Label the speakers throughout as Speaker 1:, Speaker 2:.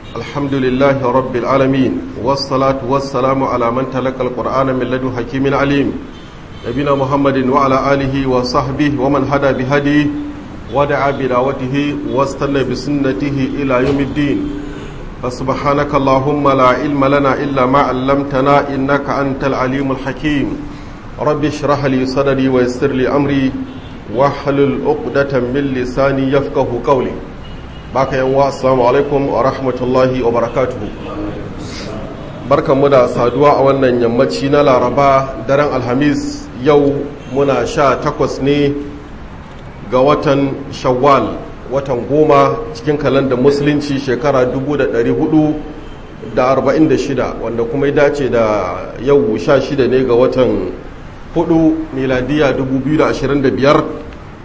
Speaker 1: الحمد لله رب العالمين والصلاة والسلام على من تلقى القرآن من لدن حكيم عليم نبينا محمد وعلى آله وصحبه ومن هدى بهديه ودعا بدعوته واستنى بسنته إلى يوم الدين فسبحانك اللهم لا علم لنا إلا ما علمتنا إنك أنت العليم الحكيم رب اشرح لي صدري ويسر لي أمري واحلل عقدة من لساني يفقه قولي baka yan wa assalamu alaikum wa rahmatullahi wa barakatuhu barkanmu da saduwa a wannan yammaci na laraba daren alhamis yau muna sha takwas ne ga watan shawwal watan goma cikin kalandar musulunci shekara 446 wanda kuma ya dace da yau sha shida ne ga watan hudu miladiya 2025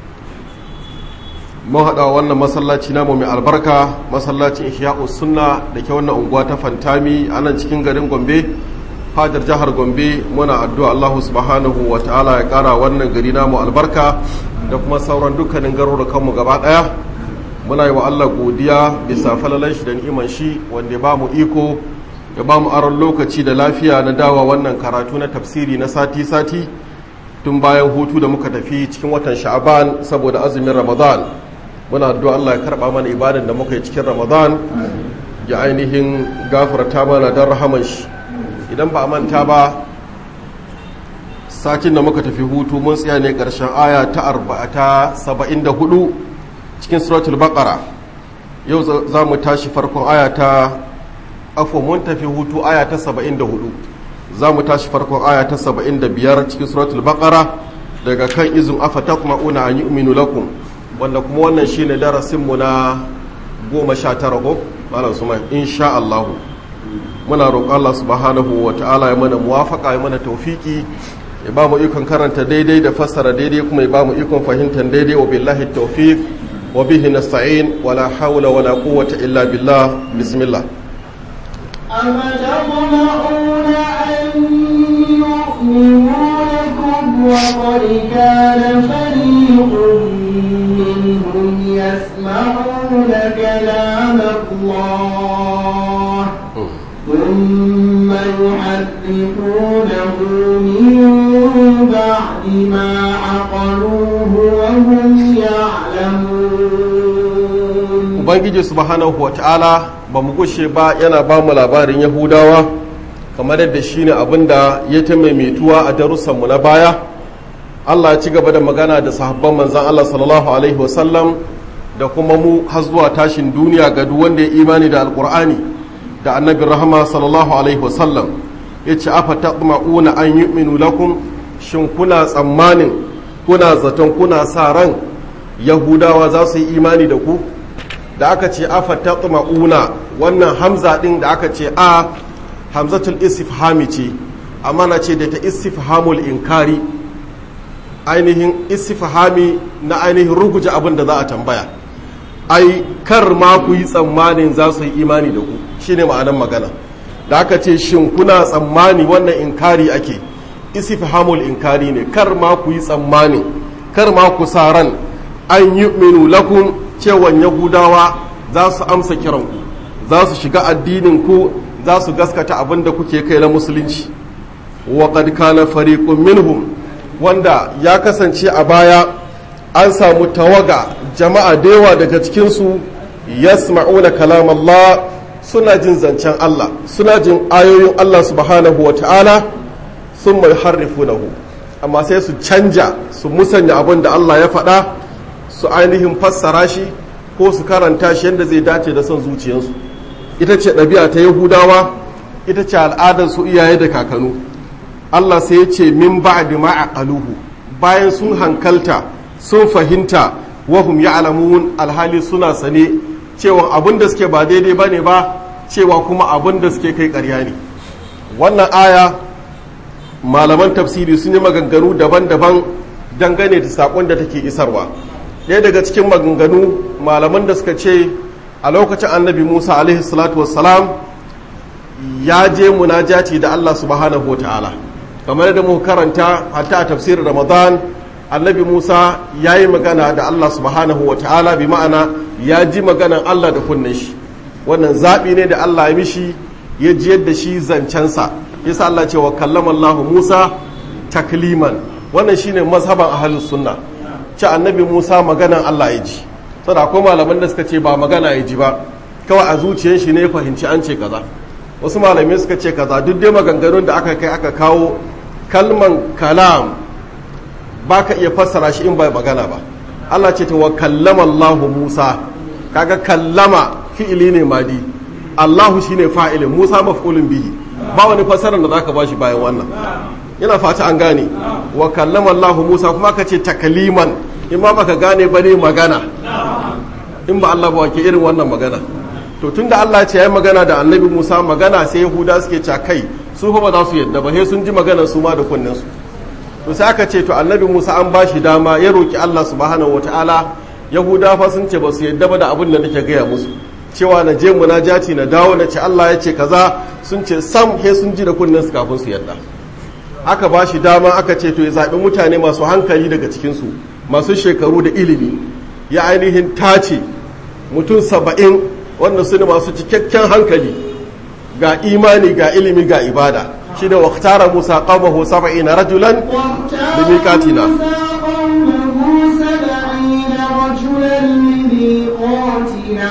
Speaker 1: mun haɗa wannan masallaci namu mai albarka masallacin ihya'us sunna da ke wannan unguwa ta fantami a nan cikin garin gombe fadar jihar gombe muna addu'a allahu subhanahu wa ta'ala ya ƙara wannan gari namu albarka da kuma sauran dukkanin garurukanmu gaba ɗaya muna yi wa allah godiya bisa falalan shi da ni'iman shi wanda ya ba mu iko ya ba mu aron lokaci da lafiya na dawa wannan karatu na tafsiri na sati-sati tun bayan hutu da muka tafi cikin watan sha'aban saboda azumin ramadan muna addu'a Allah ya karba mana ibadan da muka yi cikin Ramadan ya ainihin gafarta mana don rahaman shi idan ba a manta ba satin da muka tafi hutu mun tsaya ne ƙarshen aya ta arba'ata saba'in da hudu cikin suratul baqara yau za mu tashi farkon aya ta afo mun tafi hutu aya ta saba'in da hudu za mu tashi farkon aya ta saba'in da biyar cikin suratul baqara daga kan izin afa taqma'una an yu'minu lakum wanda kuma wannan shi ne darasinmu na goma sha tara ko malam su mai insha Allah muna roƙon Allah subhanahu wa ta'ala ya mana muwafaka ya mana taufiki ya ba mu ikon karanta daidai da fassara daidai kuma ya ba mu ikon fahimtar daidai wa billahi tawfiq wa bihi nasta'in wa la hawla wa la quwwata illa billah bismillah
Speaker 2: أفتطمعون أن يؤمنوا لكم وقد كان فريق منهم يسمعون كلام الله ثم يحرفونه من بعد ما عقلوه وهم يعلمون
Speaker 1: ubangiji subhanahu wa ta'ala ba mu gushe ba yana ba mu labarin yahudawa kamar yadda shine abin da ya ta maimaituwa a darussanmu na baya Allah ya ci gaba da magana da sahabban manzan Allah sallallahu alaihi wasallam da kuma mu har zuwa tashin duniya ga duk wanda ya imani da alkur'ani da annabin rahama sallallahu alaihi wasallam ya ce afa taqma'una an yu'minu lakum shin kuna tsammanin kuna zaton kuna sa ran yahudawa za su yi imani da ku da aka ce afa taqma'una wannan hamza din da aka ce a hamzatul istifhami ce amma na ce da ta istifhamul inkari ainihin istifhami na ainihin ruguje abin da za a tambaya ai kar ma ku yi tsammanin za su yi imani da ku shine ma'anar magana da aka ce shin kuna tsammani wannan inkari ake istifhamul inkari ne kar ma ku yi tsammani kar ma ku sa ran an yu'minu lakum cewan yahudawa za su amsa kiranku za su shiga addinin ku za su gaskata abin da kuke kai na musulunci wa qad kana fariqun minhum wanda ya kasance a baya an samu tawaga jama'a da yawa daga cikinsu yasma'una kalam Allah suna jin zancen Allah suna jin ayoyin Allah subhanahu wa ta'ala sun mai harrifunahu amma sai su canja su musanya abin da Allah ya faɗa su ainihin fassara shi ko su karanta shi yadda zai dace da son zuciyarsu ita ce ɗabi'a ta yahudawa ita ce al'adar su iyaye da kakanu Allah sai ya ce min ba'di ma aqaluhu bayan sun hankalta sun fahimta wahum ya'lamun alhali suna sane cewa abin da suke ba daidai bane ba cewa kuma abin da suke kai ƙarya ne wannan aya malaman tafsiri sun yi maganganu daban-daban dangane da sakon da take isarwa ɗaya daga cikin maganganu malaman da suka ce a lokacin annabi musa alaihi salatu wassalam ya je munajati da allah subhanahu wa ta'ala kamar da muka karanta hatta a tafsirin ramadan annabi musa ya yi magana da allah subhanahu wa ta'ala bi ma'ana ya ji maganan allah da kunnen shi wannan zaɓi ne da Allah ya mishi ya jiyar da shi zancensa yasa Allah ce wa kallama Allah Musa takliman wannan shine mazhaban ahlus sunna ce annabi Musa maganan Allah ya ji saboda akwai malaman da suka ce ba magana ya ji ba kawai a zuciyar shi ne ya fahimci an ce kaza wasu malamai suka ce kaza duk dai maganganun da aka kai aka kawo kalman kalam ba ka iya fassara shi in ba magana ba Allah ce ta wa kallama Allah Musa kaga kallama fi'ili ne madi Allahu shine fa'ilin Musa maf'ulun bihi ba wani fassarar da zaka bashi bayan wannan yana fata an gane wa kallama Allah Musa kuma ka ce takaliman in ma baka gane ba ne magana in ba Allah ba wake irin wannan magana to tunda Allah ce ya magana da annabi Musa magana sai Yahuda suke ca kai su fa ba za su yadda ba sai sun ji maganar su ma da kunnen su to sai aka ce to annabi Musa an ba shi dama ya roki Allah subhanahu wataala Yahuda fa sun ce ba su yadda ba da abin da nake gaya musu cewa na je munajati na dawo na ce Allah ya ce kaza sun ce sam he sun ji da kunnen su kafin su yadda aka ba shi dama aka ce to ya zaɓi mutane masu hankali daga cikinsu masu shekaru da ilimi ya ainihin tace mutum saba'in wanda su ne masu cikakken hankali ga imani ga ilimi ga ibada shi da waktara musa qawmahu saba'ina rajulan
Speaker 2: واختار
Speaker 1: لميقاتنا.
Speaker 2: موسى قومه سبعين رجلا لميقاتنا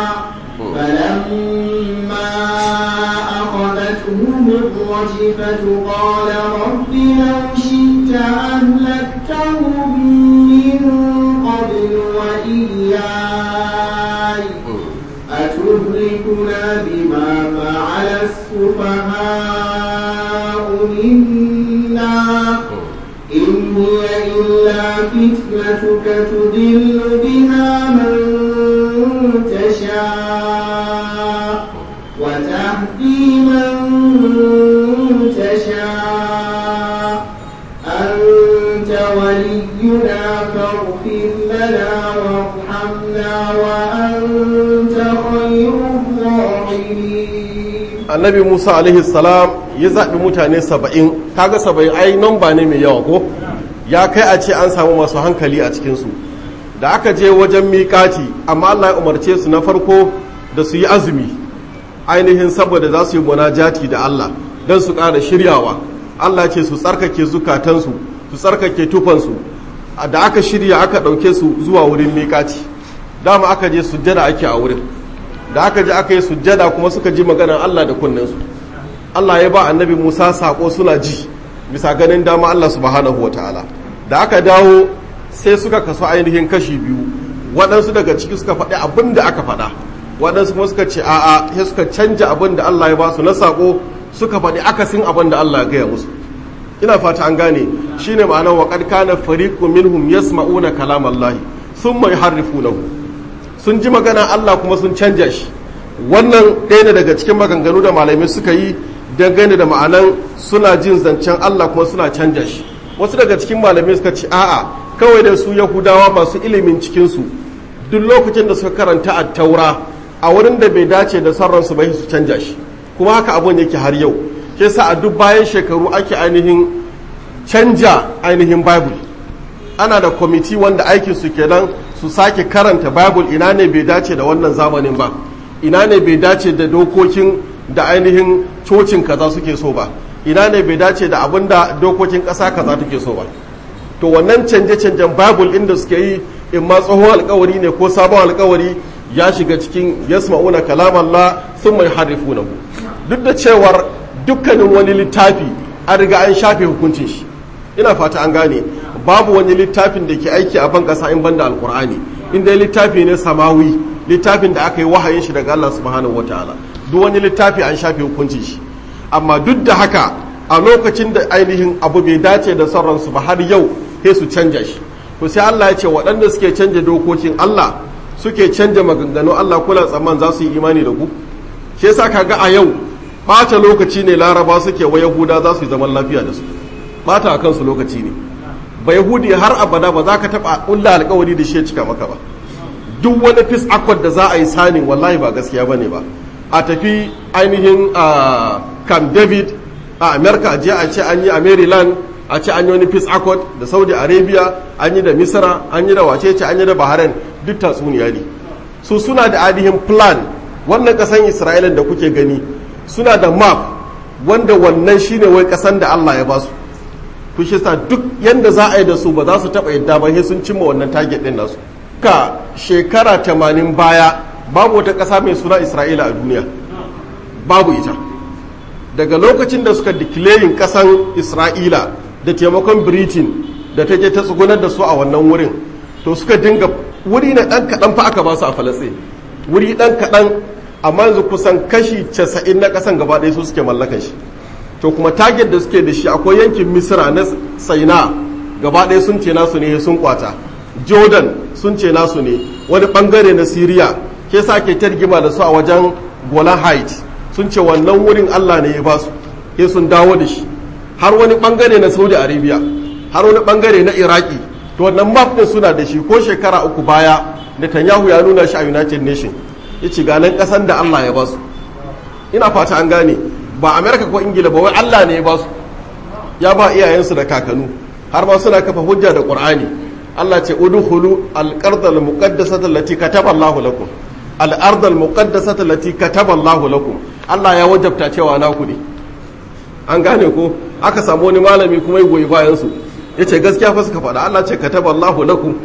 Speaker 2: فلما أخذتهم الرجفة قال رب لو شئت أهلكتهم من قبل وإياي أتهلكنا بما فعل السفهاء منا إن هي إلا فتنتك تضل بها من تشاء وتهدي من تشاء أنت ولينا فاغفر لنا وارحمنا وأنت خير الراحمين
Speaker 1: annabi musa alaihi salam ya zaɓi mutane saba'in kaga saba'in ai namba ne mai yawa ko ya kai a ce an samu masu hankali a cikinsu da aka je wajen miƙati amma allah ya umarce su na farko da su yi azumi ainihin saboda za su yi munajati da allah don su ƙara shiryawa allah ce su tsarkake zukatansu su tsarkake tufansu da aka shirya aka ɗauke su zuwa wurin miƙati dama aka je sujjada ake a wurin da aka ji aka yi sujjada kuma suka ji maganar Allah da kunninsu Allah ya ba annabi Musa sako suna ji bisa ganin dama Allah subhanahu wa ta'ala da aka dawo sai suka kaso ainihin kashi biyu waɗansu daga ciki suka faɗi abin da aka faɗa waɗansu kuma suka ce a'a sai suka canja abin da Allah ya ba su na sako suka faɗi akasin abin da Allah ya gaya musu ina fata an gane shine ma'anar wa qad kana fariqun minhum yasma'una kalamallahi thumma yuharrifunahu sun ji magana Allah kuma sun canja shi wannan ɗaya ne daga cikin maganganu da malamai suka yi dangane da ma'anan suna jin zancen Allah kuma suna canja shi wasu daga cikin malamai suka ce a'a kawai da su yahudawa masu ilimin cikinsu duk lokacin da suka karanta a taura a wurin da bai dace da sarransu bai su canja shi kuma haka abun yake har yau ke sa a duk bayan shekaru ake ainihin canja ainihin bible ana da kwamiti wanda aikin su kenan su sake karanta bible ina ne bai dace da wannan zamanin ba ina ne bai dace da dokokin da ainihin cocin kaza suke so ba ina ne bai dace da abin da dokokin ƙasa kaza take so ba to wannan canje-canjen bible inda suke yi in ma tsohon alkawari ne ko sabon alkawari ya shiga cikin yasma'una kalam Allah sun mai harifunahu duk da cewar dukkanin wani littafi an riga an shafe hukuncin shi ina fata an gane babu wani littafin da ke aiki a ban kasa in banda alkur'ani inda littafi ne samawi littafin da aka yi wahayin shi daga Allah subhanahu wataala duk wani littafi an shafe hukuncin shi amma duk da haka a lokacin da ainihin abu bai dace da sauransu ba har yau sai su canja shi to sai Allah ya ce waɗanda suke canja dokokin Allah suke canja maganganu Allah kula tsamman za su yi imani da ku shi yasa kaga a yau ɓata lokaci ne laraba suke wa yahuda za su yi zaman lafiya da su ɓata a kansu lokaci ne ba yahudi har abada ba za ka taɓa ƙulla alkawari da shi ya cika maka ba duk wani fis akwad da za a yi sani wallahi ba gaskiya ba ne ba a tafi ainihin a camp david a america a je a ce an yi a maryland a ce an yi wani peace accord da saudi arabia an yi da misra an yi da wacece an yi da bahrain duk tatsuniya ne su suna da ainihin plan wannan kasan isra'ila da kuke gani suna da map wanda wannan shine wai kasan da allah ya basu to shi sa duk yanda za a yi da su ba za su taɓa yadda ba sai sun cimma wannan target ɗin nasu ka shekara tamanin baya babu wata ƙasa mai suna isra'ila a duniya babu ita daga lokacin da suka declaring ƙasan isra'ila da taimakon britain da ta je ta tsugunar da su a wannan wurin to suka dinga wuri na ɗan kaɗan fa aka ba su a falasɗin wuri ɗan kaɗan amma yanzu kusan kashi casa'in na ƙasan gaba ɗaya su suke mallakan shi to kuma target da suke da shi akwai yankin misira na saina gaba ɗaya sun ce nasu ne sun kwata jordan sun ce nasu ne wani ɓangare na syria ke sa ke targima da su a wajen golan heights sun ce wannan wurin allah ne ya ba su ke sun dawo da shi har wani ɓangare na saudi arabia har wani ɓangare na iraki to wannan map ɗin suna da shi ko shekara uku baya netanyahu ya nuna shi a united nation ya ce ganin ƙasan da allah ya ba su ina fata an gane ba amerika ko ingila ba wai allah ne ya ba su ya ba iyayensu da kakanu har ma suna kafa hujja da qur'ani allah ce udkhulu al-ardh al-muqaddasata allati kataba allah lakum al-ardh al-muqaddasata allati kataba allah lakum allah ya wajabta cewa naku ne an gane ko aka samu wani malami kuma ya goyi bayan su yace gaskiya fa suka faɗa allah ce kataba allah lakum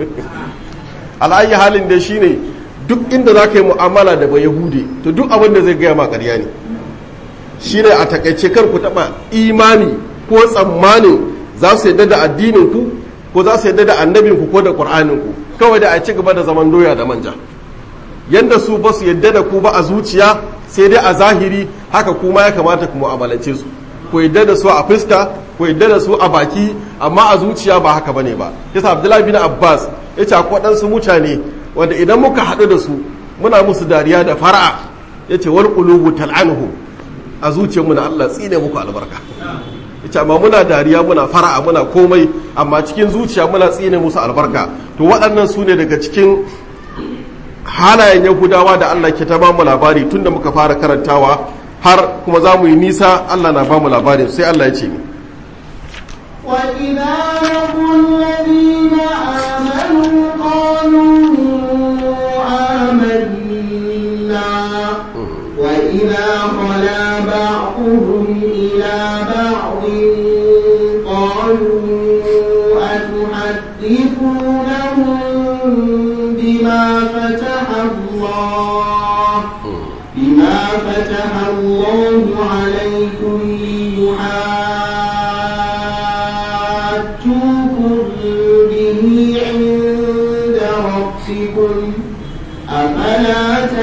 Speaker 1: al'ayi halin da shine duk inda za ka yi mu'amala da ba yahudi to duk abin da zai gaya ma ƙarya ne shine a takaice kar ku taba imani ko tsammanin za su yadda da addinin ku ko za su yadda da annabin ku ko da qur'anin ku kawai da a ci gaba da zaman doya da manja yanda su ba su yadda da ku ba a zuciya sai dai a zahiri haka kuma ya kamata ku mu'amalance su ku yadda da su a fuska ku yadda da su a baki amma a zuciya ba haka bane ba yasa abdullahi bin abbas ya ce akwai waɗansu mutane wanda idan muka haɗu da su muna musu dariya da fara'a ya ce wal qulubu tal'anuhum a zuciyarmu na Allah tsine muku albarka ita amma muna dariya muna fara'a muna komai amma cikin zuciya muna tsine musu albarka to waɗannan su ne daga cikin halayen yahudawa da Allah ke ta ba mu labari tun da muka fara karantawa har kuma za mu yi nisa Allah na ba mu labarin sai Allah ya ce ni
Speaker 2: وإذا لقوا الذين آمنوا قالوا آمنا وإذا خلا بعضهم إلى بعض قالوا أتحدثونهم بما فتح الله بما فتح الله عليكم ليحاجوكم به عند ربكم أفلا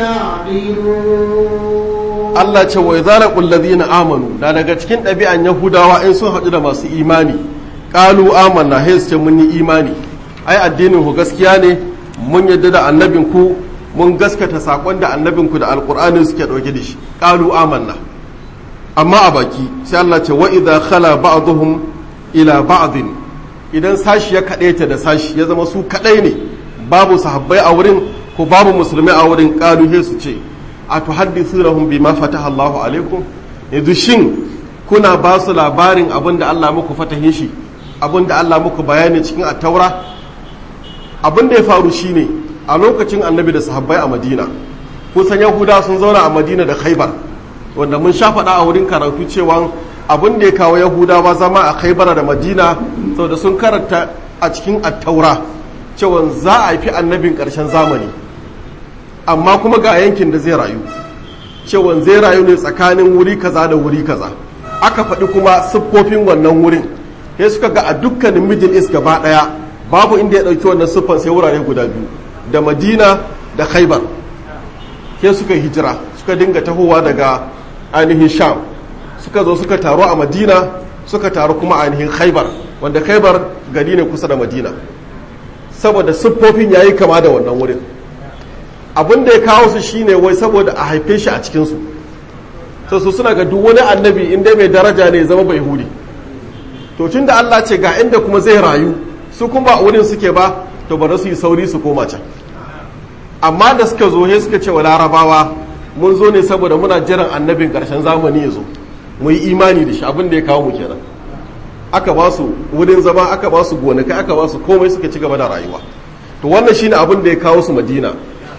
Speaker 2: تعقلون
Speaker 1: Allah ce wa idza laqul ladina amanu da daga cikin ɗabi'an yahudawa in sun haɗu da masu imani qalu amanna hay ce mun yi imani ai addinin ku gaskiya ne mun yadda da annabin ku mun gaskata sakon da annabin ku da alqur'ani suke dauke da shi qalu amanna amma a baki sai Allah ce wa idza khala ba'dhum ila ba'din idan sashi ya kaɗaita da sashi ya zama su kaɗai ne babu sahabbai a wurin ko babu musulmai a wurin qalu he su ce a tuhaddithunahum bima fataha Allahu alaikum yanzu shin kuna ba su labarin abin da Allah muku fatahin shi abin da Allah muku bayani cikin attaura abin da ya faru shine a lokacin annabi da sahabbai a madina kusan yahuda sun zauna a madina da khaibar wanda mun sha faɗa a wurin karatu cewa abin da ya kawo yahudawa zama a khaibar da madina saboda sun karanta a cikin attaura cewa za a fi annabin ƙarshen zamani amma kuma ga yankin da zai rayu cewa zai rayu ne tsakanin wuri kaza da wuri kaza aka faɗi kuma siffofin wannan wurin sai suka ga a dukkanin middle east gaba ɗaya babu inda ya ɗauki wannan siffan sai wurare guda biyu da madina da khaibar sai suka hijira suka dinga tahowa daga ainihin sham suka zo suka taru a madina suka taru kuma ainihin khaibar wanda khaibar gari ne kusa da madina saboda siffofin yayi kama da wannan wurin abin da ya kawo su shine wai saboda a haife shi a cikinsu to su suna ga duk wani annabi inda mai daraja ne zama bai hudi to tun da Allah ce ga inda kuma zai rayu su kuma ba wurin suke ba to bari su yi sauri su koma can amma da suka zo he suka ce wa larabawa mun zo ne saboda muna jiran annabin karshen zamani ya zo mu yi imani da shi abin da ya kawo mu kenan aka ba su wurin zama aka ba su gonakai aka ba su komai suka ci gaba da rayuwa to wannan shine abin da ya kawo su madina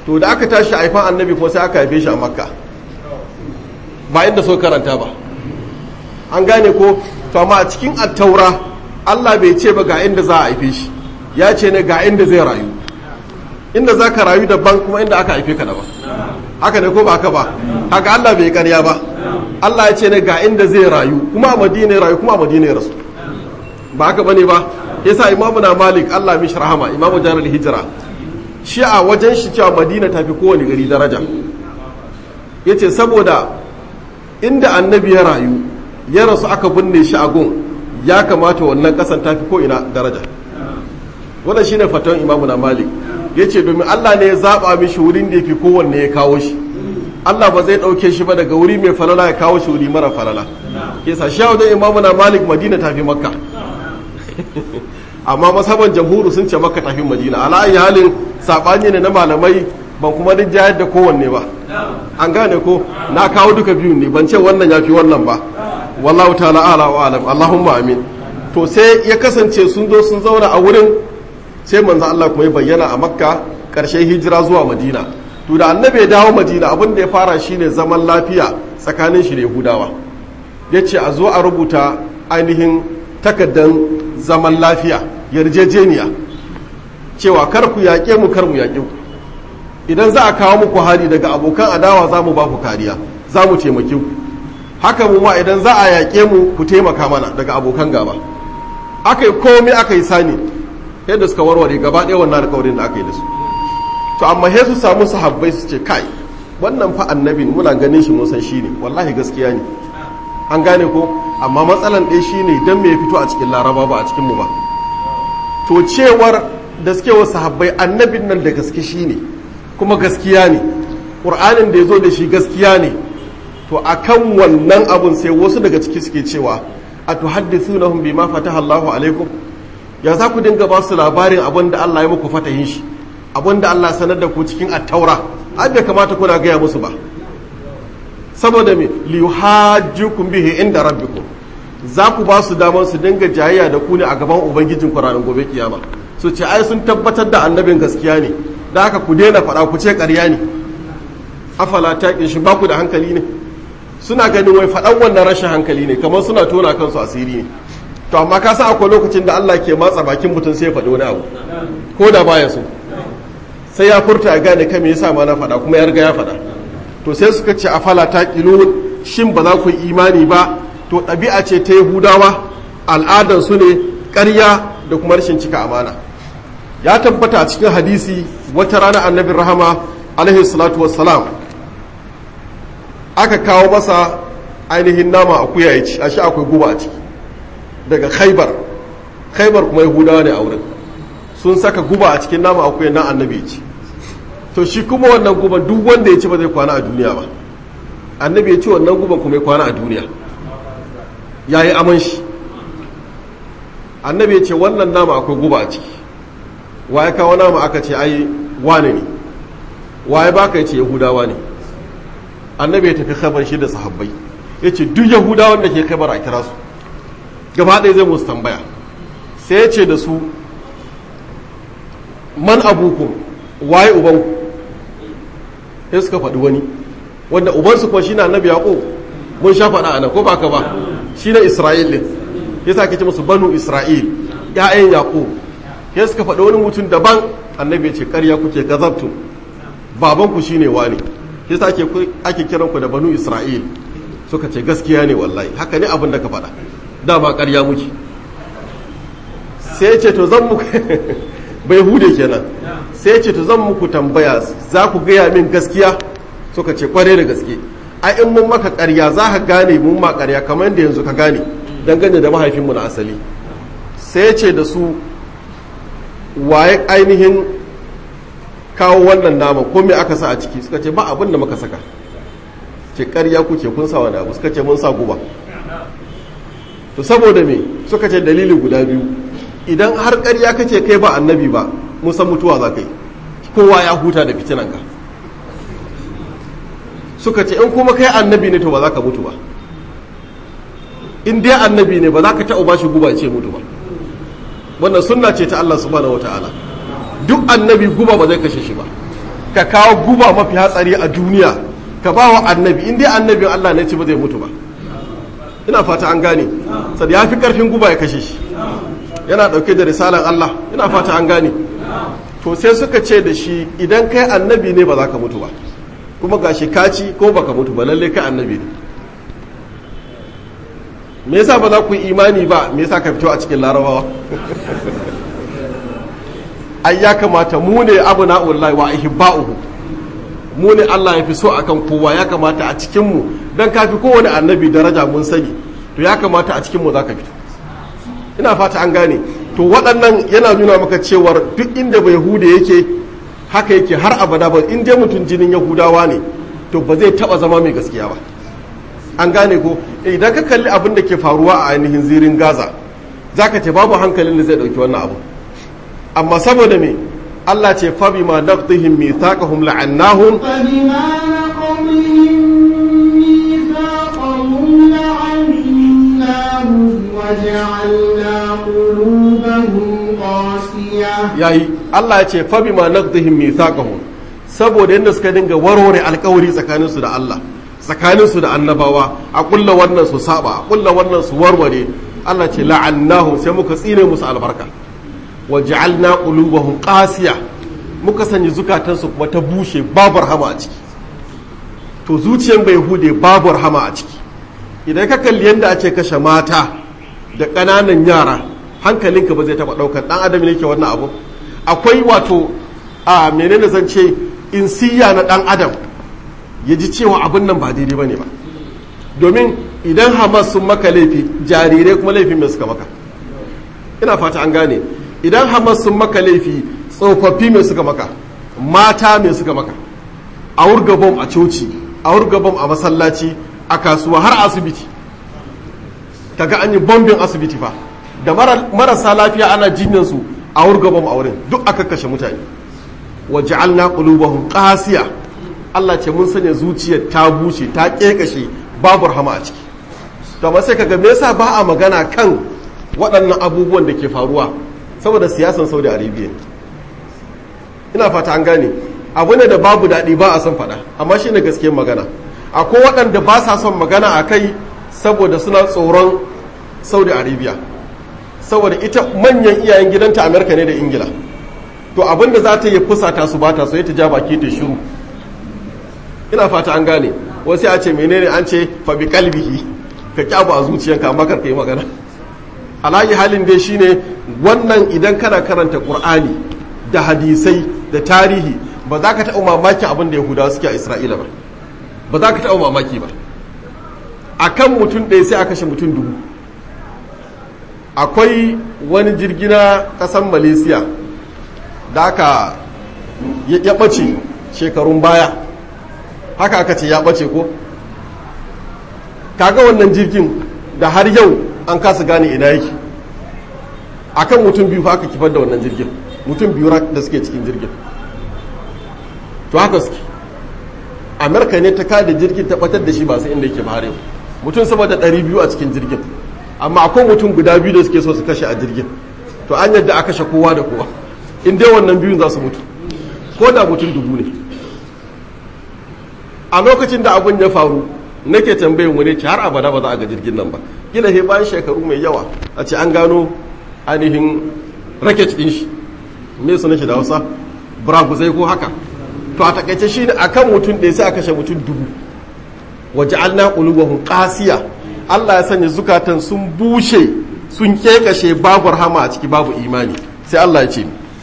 Speaker 1: to da aka tashi haifan annabi kuma sai aka haife shi a makka ba inda so karanta ba an gane ko to amma a cikin attaura Allah bai ce ba ga inda za a haife shi ya ce ne ga inda zai rayu inda za ka rayu daban kuma inda aka haife ka daban haka ne ko ba haka ba haka Allah bai karya ba Allah ya ce ne ga inda zai rayu kuma a madina ya rayu kuma a madina ya rasu ba haka bane ba yasa imamu na malik Allah mishi rahama imamu jarar hijira shi a wajen shi cewa madina tafi kowane gari daraja yace saboda inda annabi ya rayu ya rasu aka binne shi a gun ya kamata wannan kasan tafi ko ina daraja wannan shine fatawan imamu na malik yace domin Allah ne ya zaba mishi wurin da yafi kowanne ya kawo shi Allah ba zai dauke shi ba daga wuri mai falala ya kawo shi wuri mara falala yasa shi wajen imamu na malik madina tafi makka amma masaban jamhuru sun ce makka tafi madina ala ayi halin sabani ne na malamai ban kuma duk jayar da kowanne ba an gane ko na kawo duka biyu ne ban ce wannan ya fi wannan ba wallahu ta'ala ala wa alam allahumma amin to sai ya kasance sun zo sun zauna a wurin sai manzo Allah kuma ya bayyana a makka karshen hijira zuwa madina to da annabi ya dawo madina abin da ya fara shine zaman lafiya tsakanin shi da yahudawa ya ce a zo a rubuta ainihin takaddan zaman lafiya yarjejeniya cewa kar ku yaƙe mu kar mu yaƙe ku idan za a kawo muku hari daga abokan adawa za mu ba ku kariya za mu taimake ku haka mu ma idan za a yaƙe mu ku taimaka mana daga abokan gaba aka yi komai aka yi sani yadda suka warware gaba ɗaya wannan alƙawarin da aka yi da su to amma sai su samu sahabbai su ce kai wannan fa annabin muna ganin shi mun san shi ne wallahi gaskiya ne an gane ko amma matsalan ɗaya shi ne don me fito a cikin laraba ba a cikin mu ba to cewar da suke wa sahabbai annabin nan da gaske shi ne kuma gaskiya ne ƙur'anin da ya zo da shi gaskiya ne to akan wannan abun sai wasu daga ciki suke cewa a tuhaddithunahum bima fataha Allahu alaikum ya za ku dinga ba su labarin abin da Allah ya muku fatahin shi abin da Allah sanar da ku cikin attaura an bai kamata kuna gaya musu ba saboda me li yuhajjukum bihi inda rabbikum za ku ba su damar su dinga jayayya da ku ne a gaban ubangijin ku ranar gobe kiyama su ce ai sun tabbatar da annabin gaskiya ne da haka ku daina faɗa ku ce ƙarya ne afala ta shi ba ku da hankali ne suna ganin wai faɗan wannan rashin hankali ne kamar suna tona kansu asiri ne to amma ka san akwai lokacin da Allah ke matsa bakin mutum sai ya faɗi wani abu ko da baya so sai ya furta ya gane kai me yasa ma na faɗa kuma ya riga ya faɗa to sai suka ce afala ta ƙilun shin ba za ku yi imani ba to ɗabi'a ce ta yahudawa al'adar su ne ƙarya da kuma rashin cika amana ya tabbata a cikin hadisi wata rana annabin rahama alaihi salatu wassalam aka kawo masa ainihin nama akuya ya ci a shi akwai guba a ciki daga khaibar khaibar kuma yahudawa ne a wurin sun saka guba a cikin nama akuya na annabi ya ci to shi kuma wannan guban duk wanda ya ci ba zai kwana a duniya ba annabi ya ci wannan guban kuma ya kwana a duniya ya yi aman shi annabi ya ce wannan nama akwai guba a ciki wa ya kawo nama aka ce ai wane ne wa ya baka ya ce yahudawa ne annabi ya tafi khabar shi da sahabbai ya ce duk yahudawan da ke khabar a kira su gaba ɗaya zai musu tambaya sai ya ce da su man abukum waye ubanku sai suka faɗi wani wanda ubansu kuma shine annabi yaqub mun sha faɗa ana ko baka ba shine isra'il din yasa kace musu banu isra'il ya'yan yaqub sai suka faɗi wani mutum daban annabi ya ce ƙarya kuke gazabtu babanku shine wani yasa ake ake kiran ku da banu isra'il suka ce gaskiya ne wallahi haka ne abin da ka faɗa dama ƙarya muke sai ce to zan muku bai hude kenan sai ce to zan muku tambaya za ku gaya min gaskiya suka ce kware da gaske a in mun maka ƙarya za ka gane mun ma ƙarya kamar da yanzu ka gane dangane da mahaifinmu na asali sai ce da su waye ainihin kawo wannan nama ko me aka sa a ciki suka ce ba abin da muka saka ce ƙarya kuke kun sa wani abu suka ce mun sa guba to saboda me suka ce dalili guda biyu idan har ƙarya kace kai ba annabi ba musan mutuwa za ka yi kowa ya huta da fitinanka suka ce in kuma kai annabi ne to ba za ka mutu ba in dai annabi ne ba za ka taɓa ba shi guba ce mutu ba wannan sunna ce ta Allah subhanahu wa ta'ala duk annabi guba ba zai kashe shi ba ka kawo guba mafi hatsari a duniya ka ba wa annabi in dai annabin Allah ne ci ba zai mutu ba ina fata an gane sai ya fi karfin guba ya kashe shi yana dauke da risalan Allah ina fata an gane to sai suka ce da shi idan kai annabi ne ba za ka mutu ba kuma gashi kaci ko baka mutu ba lalle kai annabi ne me yasa ba za ku yi imani ba me yasa ka fito a cikin larabawa ai ya kamata mu ne abu na'ullahi wa ihibba'uhu mu ne Allah ya fi so akan kowa ya kamata a cikin mu dan kafi kowane annabi daraja mun sani to ya kamata a cikin mu za ka fito ina fata an gane to waɗannan yana nuna maka cewar duk inda bai hude yake haka yake har abada ba in dai mutum jinin yahudawa ne to ba zai taba zama mai gaskiya ba an gane ko idan ka kalli abin da ke faruwa a ainihin zirin gaza za ka ce babu hankalin da zai ɗauki wannan abu amma saboda me Allah ce fabi ma naqdihim mithaqahum la'annahum
Speaker 2: فبما نقضهم ميثاقهم لعناهم وجعلنا قلوبهم قاسية
Speaker 1: yayi Allah ya ce fabi ma naqdihim mithaqahum saboda yadda suka dinga warware alkawari tsakaninsu da Allah tsakaninsu da annabawa a kulla wannan su saba a kulla wannan su warware Allah ce la'annahum sai muka tsine musu albarka wa ja'alna qulubahum qasiya muka sanya zukatansu kuma ta bushe babu rahama a ciki to zuciyar bai hude babu rahama a ciki idan ka kalli yadda ake kashe mata da ƙananan yara hankalinka ba zai taɓa ɗaukar ɗan adam ne ke wannan abu akwai wato a menene zan ce insiya na ɗan adam ya ji cewa abin nan ba daidai ba ne ba domin idan hamas sun maka laifi jarirai kuma laifin mai suka maka ina fata an gane idan hamas sun maka laifi tsofaffi mai suka maka mata mai suka maka a wurga bom a coci a wurga bom a masallaci a kasuwa har asibiti kaga an yi bombin asibiti fa da marasa lafiya ana jinyansu a wurga bom a wurin duk aka kashe mutane wa ja'alna qulubahum qasiya Allah ce mun sanya zuciyar ta bushe ta kekashe babu rahama a ciki to amma sai kaga me yasa ba a magana kan waɗannan abubuwan da ke faruwa saboda siyasan Saudi Arabia ina fata an gane abu ne da babu daɗi ba a son faɗa amma shi ne gaskiyar magana akwai waɗanda ba sa son magana a kai saboda suna tsoron Saudi Arabia saboda ita manyan iyayen gidanta Amerika ne da Ingila to abin da za ta yi fusata su ba ta so ta ja baki ta shiru ina fata an gane wasu a ce menene an ce fa bi kalbihi ka kyabu a zuciyanka amma kar ka yi magana alayi halin dai shine wannan idan kana karanta qur'ani da hadisai da tarihi ba za ka taɓa mamakin abin da yahudawa suke a isra'ila ba ba za ka taɓa mamaki ba a kan mutum ɗaya sai a kashe mutum dubu akwai wani jirgi na ƙasar malaysia da aka ya ɓace shekarun baya haka aka ce ya ɓace ko kaga wannan jirgin da har yau an kasa gane ina yake akan mutum biyu fa aka kifar da wannan jirgin mutum biyu da suke cikin jirgin to haka suke amerika ne ta kada jirgin ta batar da shi ba sai inda yake ba har yau mutum saboda ɗari biyu a cikin jirgin amma akwai mutum guda biyu da suke so su kashe a jirgin to an yadda a kashe kowa da kowa in dai wannan biyun za su mutu ko da mutum dubu ne a lokacin da abun ya faru nake tambayin wani ce har abada ba za a ga jirgin nan ba kila he bayan shekaru mai yawa a ce an gano ainihin raket din shi me su nake da hausa buraguzai ko haka to a takaice shi ne akan mutum ɗaya sai a kashe mutum dubu waje alna qulubahum qasiya Allah ya sanya zukatan sun bushe sun kekashe babu rahama a ciki babu imani sai Allah ya ce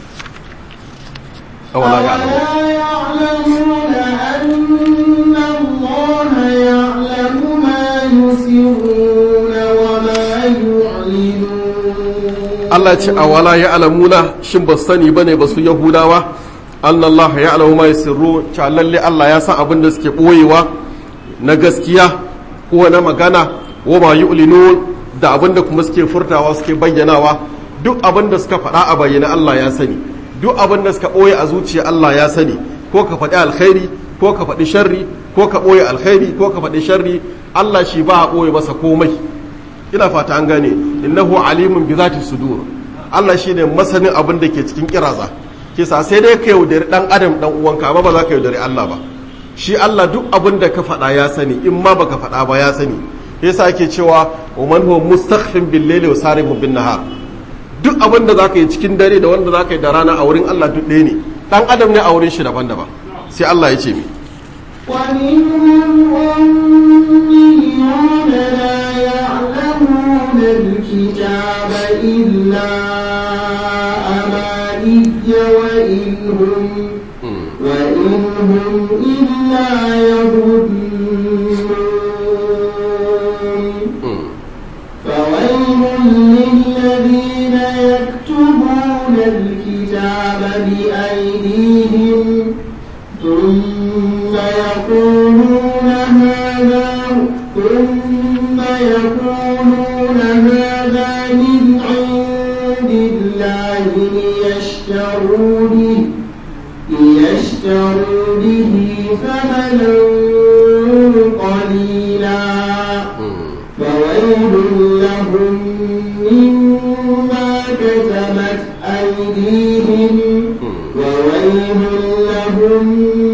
Speaker 1: awala ya
Speaker 2: يعلمون أن الله يعلم ما يسرون وما يعلنون
Speaker 1: Allah ce a wala ya alamuna shin ba sani ba ne ba su yahudawa Allah ya alamu ma sirru cewa lalle Allah ya san abin da suke ɓoyewa na gaskiya ko na magana wa ma yu'linun da abin da kuma suke furtawa suke bayyanawa duk abin da suka faɗa a bayyana Allah ya sani duk abin da suka ɓoye a zuciya Allah ya sani ko ka faɗi alkhairi ko ka faɗi sharri ko ka ɓoye alkhairi ko ka faɗi sharri Allah shi ba a ɓoye masa komai ina fata an gane innahu alimun bi zati sudur Allah shine masanin abin da ke cikin kiraza kisa sai dai ka yaudari dan adam dan uwanka amma ba za ka yaudari Allah ba shi Allah duk abin da ka faɗa ya sani in ma baka faɗa ba ya sani yasa ake cewa wa man huwa mustakhfin bil layli wa saribun bin nahar duk abin da zaka yi cikin dare da wanda zaka yi da rana a wurin Allah duk ɗaya ne dan adam ne a wurin shi daban-daban sai Allah ya ce mi
Speaker 2: ومنهم أميون لا يعلمون الكتاب إلا أماني وإن هم وإن هم إلا يظنون فويل للذين يكتبون الكتاب بأيديهم ثم يقولون هذا ثم يقولون هذا من عند الله ليشتروا به ليشتروا به ثمنا قليلا فويل لهم مما كتبت أيديهم وويل لهم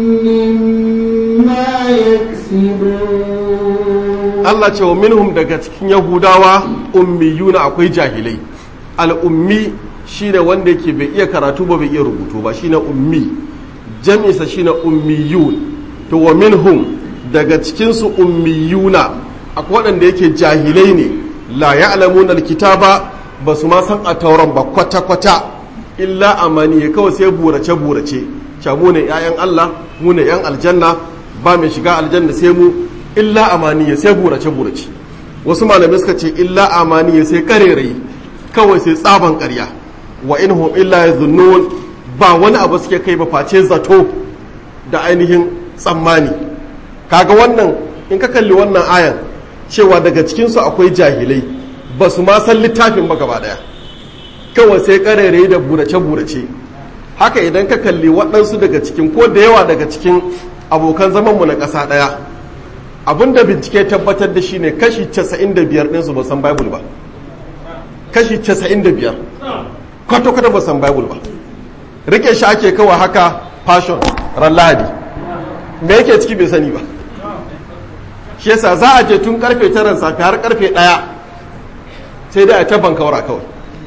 Speaker 2: مما يكسبون
Speaker 1: Allah ce wa minhum daga cikin Yahudawa ummiyuna akwai jahilai al'ummi shine wanda yake bai iya karatu ba bai iya rubutu ba shine ummi jami'sa shine ummiyun to wa minhum daga cikin su ummiyuna akwai waɗanda yake jahilai ne la ya'lamuna alkitaba ba su ma san a tauran ba kwata kwata illa amani kawai sai burace burace ca mu ne 'ya'yan Allah mu ne 'yan aljanna ba mai shiga aljanna sai mu illa amaniya sai burace burace wasu malamai suka ce illa amaniya sai karerai kawai sai tsaban ƙarya wa inhum illa yazunnun ba wani abu suke kai ba face zato da ainihin tsammani kaga wannan in ka kalli wannan ayan cewa daga cikin su akwai jahilai ba su ma san littafin ba gaba daya kawai sai karerai da burace burace haka idan ka kalli waɗansu daga cikin ko da yawa daga cikin abokan zamanmu na ƙasa ɗaya abinda bincike tabbatar da shi ne kashi 95 ɗinsu ba san bible ba kashi 95 kwata-kwata ba san bible ba rike shi ake kawai haka fashion ran lahadi me yake ciki bai sani ba shi yasa za a je tun karfe taran safi har karfe ɗaya sai dai a ta bankaura kawai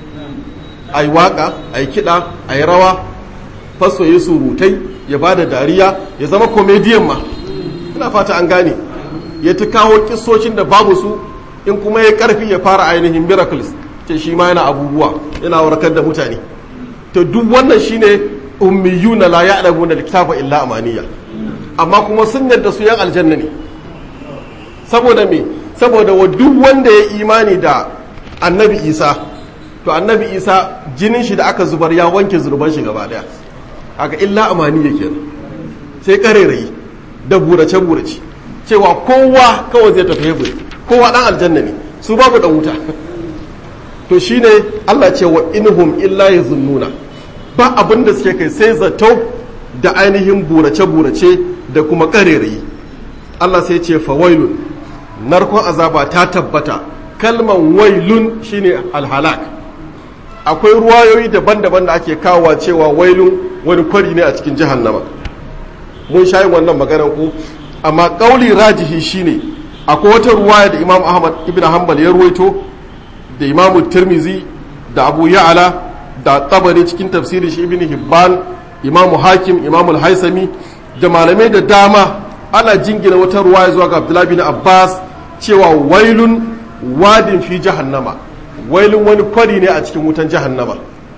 Speaker 1: a yi waka a yi kiɗa a yi rawa faso ya surutai ya ba da dariya ya zama komediyan ma ina fata an gane ya ta kawo kisocin da babu su in kuma ya karfi ya fara ainihin miracles ce shi ma yana abubuwa yana warkar da mutane to duk wannan shine ummiyuna la ya'lamuna alkitaba illa amaniya amma kuma sun yarda su yan aljanna ne saboda me saboda wa duk wanda ya imani da annabi isa to annabi isa jinin shi da aka zubar ya wanke zurban shi gaba daya haka illa amaniya kenan sai karerayi da burace burace cewa kowa kawai zai tafi hebur kowa dan aljanna ne su babu dan wuta to shine Allah ce wa inhum illa yazunnuna ba abin da suke kai sai zato da ainihin burace burace da kuma karerayi Allah sai ce fa wailun narkon azaba ta tabbata kalman wailun shine alhalak akwai ruwayoyi daban-daban da ake kawowa cewa wailun wani kwari ne a cikin jahannama mun shayi wannan maganar ku amma kauli rajihi shine akwai wata ruwaya da imam ahmad ibn hanbal ya ruwaito da imamu tirmizi da abu ya'ala da tabari cikin tafsirin shi ibn hibban imamu hakim imamu haisami da malamai da dama ana jingina wata ruwaya zuwa ga abdullahi bin abbas cewa wailun wadin fi jahannama wailun wani kwari ne a cikin wutan jahannama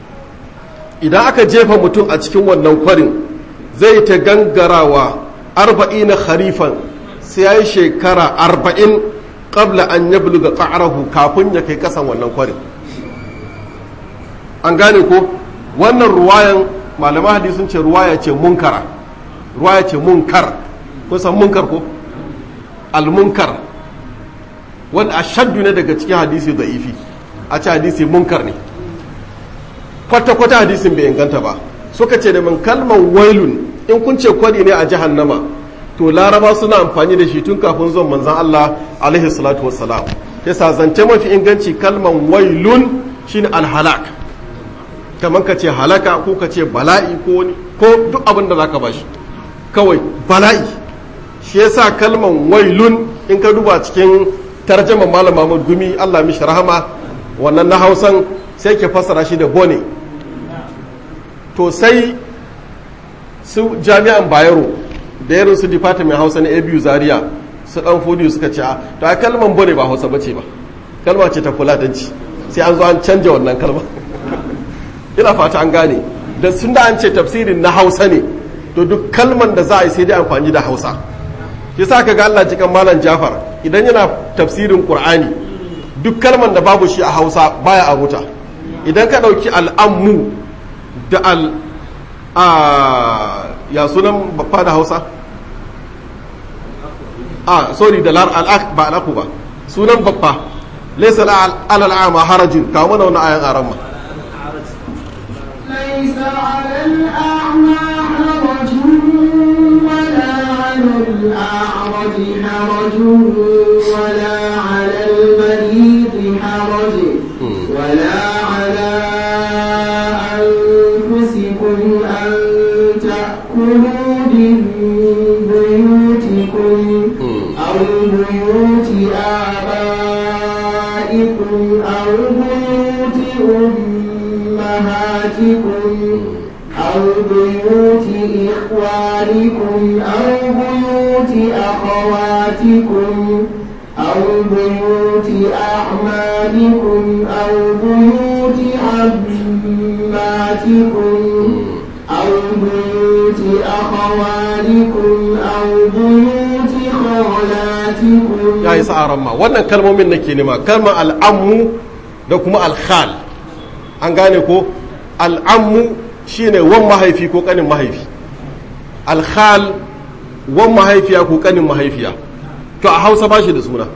Speaker 1: idan aka jefa mutum a cikin wannan kwarin zai ta gangarawa arba'ina kharifan sai ya yi shekara arba'in ƙabla an ya buluga ƙa'arahu kafin ya kai ƙasan wannan kwarin an gane ko wannan ruwayan malaman hadisun ce ruwaya ce munkara ruwaya ce munkar kun san munkar ko almunkar wanda a shaddu ne daga cikin hadisi da ifi a ce hadisi munkar ne kwata-kwata hadisin bai inganta ba suka ce da min kalman wailun in kun ce kwari ne a jahannama to laraba suna amfani da shi tun kafin zuwan manzan Allah alaihi salatu wassalam yasa zance mafi inganci kalman wailun shine alhalak kamar ka ce halaka ko ka ce bala'i ko wani ko duk abin da za ka bashi kawai bala'i shi yasa kalman wailun in ka duba cikin tarjaman malam Mahmud Gumi Allah mishi rahama wannan na Hausan sai ke fassara shi da bone to sai su jami'an Bayero da irin su department Hausa na ABU Zaria su dan fodiyo suka ce to a kalman bone ba Hausa bace ba kalma ce ta fulatanci sai an zo an canja wannan kalma ina fata an gane da sun da an ce tafsirin na Hausa ne to duk kalman da za a yi sai dai amfani da Hausa yasa ka ga Allah cikin malam Jafar idan yana tafsirin Qur'ani duk kalman da babu shi a Hausa baya a ruta idan ka dauki al'ammu da al a ya sunan babba da Hausa a sorry da lar al ba al'aku ba sunan babba laysa alal a'ma harajin kawo mana wannan ayan aran ma
Speaker 2: ليس على الأعمى حرج ولا على الأعرج حرج ولا على المريض حرج ولا على أنفسكم أن تأكلوا من بيوتكم أو بيوت آبائكم أو بيوت أمهاتكم أو بيوت إخوانكم أو بيوت أخواتكم أو بيوت أعمالكم أو بيوت عماتكم أو بيوت أخوالكم أو بيوت خالاتكم
Speaker 1: ya yi sa'aran ma wannan kalmomin nake nema kalmar al'ammu da kuma alkhal an gane ko al'ammu shine wan mahaifi ko kanin mahaifi alkhal wan mahaifiya ko kanin mahaifiya to a hausa ba shi da suna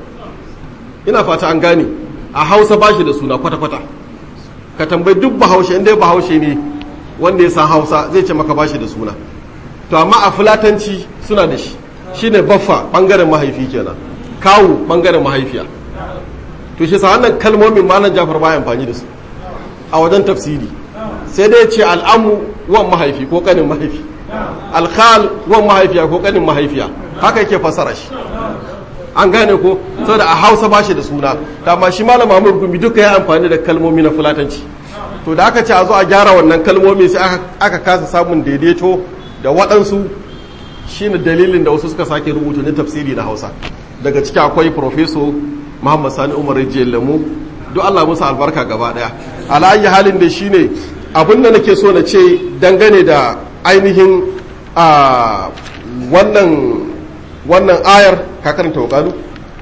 Speaker 1: ina fata an gane a hausa ba shi da suna kwata-kwata ka tambayi duk bahaushe inda bahaushe ne wanda ya san hausa zai ce maka ba shi da suna to amma a fulatanci suna da shi shine baffa bangaren mahaifi kenan kawu bangaren mahaifiya to shi sa wannan kalmomin malam jafar baya amfani da su a wajen tafsiri sai dai ce al'amu wan mahaifi ko kanin mahaifi alkhal wan mahaifiya ko kanin mahaifiya haka yake fasara shi an gane ko saboda a hausa ba shi da suna amma shi malam mamur gumi duka ya amfani da kalmomi na fulatanci to da aka ce a zo a gyara wannan kalmomi sai aka kasa samun daidaito da waɗansu shine dalilin da wasu suka sake rubuta ne tafsiri na hausa daga ciki akwai profeso muhammad sani umar rijiyar lamu duk allah musu albarka gaba daya ala'ayi halin da shine abin da nake so na ce dangane da ainihin a wannan wannan ayar ka karanta wakalu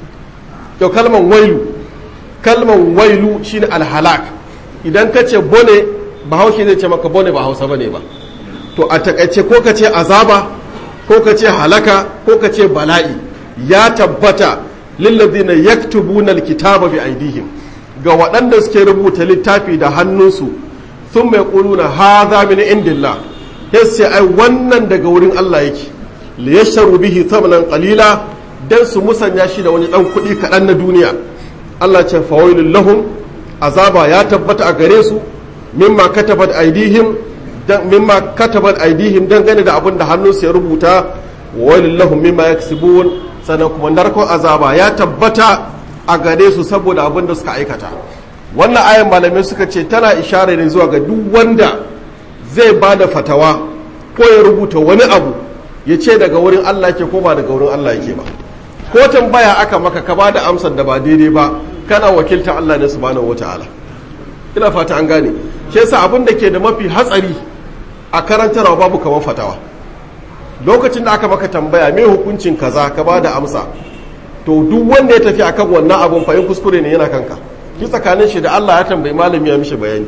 Speaker 1: yau kalman wailu kalman wailu shine alhalak idan ka ce bone bahaushe zai ce maka bone ba hausa bane ba to a takaice ko ka ce azaba ko ka ce halaka ko ka ce bala'i ya tabbata lillazina yaktubuna alkitaba bi aidihim ga waɗanda suke rubuta littafi da hannunsu sun mai ƙuluna hadha min indillah yace ai wannan daga wurin Allah yake li yashtaru bihi thamanan qalila dan su musanya shi da wani dan kuɗi kaɗan na duniya Allah ce fawailul lahum azaba ya tabbata a gare su mimma katabat aidihim dan mimma katabat aidihim dangane da abin da hannunsu ya rubuta wailul lahum mimma yaksibun sannan kuma narkon azaba ya tabbata a gare su saboda abin da suka aikata wannan ayan malamai suka ce tana ishara ne zuwa ga duk wanda zai ba da fatawa ko ya rubuta wani abu ya ce daga wurin Allah ke ko ba daga wurin Allah yake ba ko tambaya aka maka ka ba da amsar da ba daidai ba kana wakiltar Allah ne subhanahu wataala ina fata an gane shi yasa abin da ke da mafi hatsari a karantarwa babu kamar fatawa lokacin da aka maka tambaya me hukuncin kaza ka ba da amsa to duk wanda ya tafi akan wannan abun fa in kuskure ne yana kanka ki tsakanin shi da Allah ya tambayi malami ya mishi bayani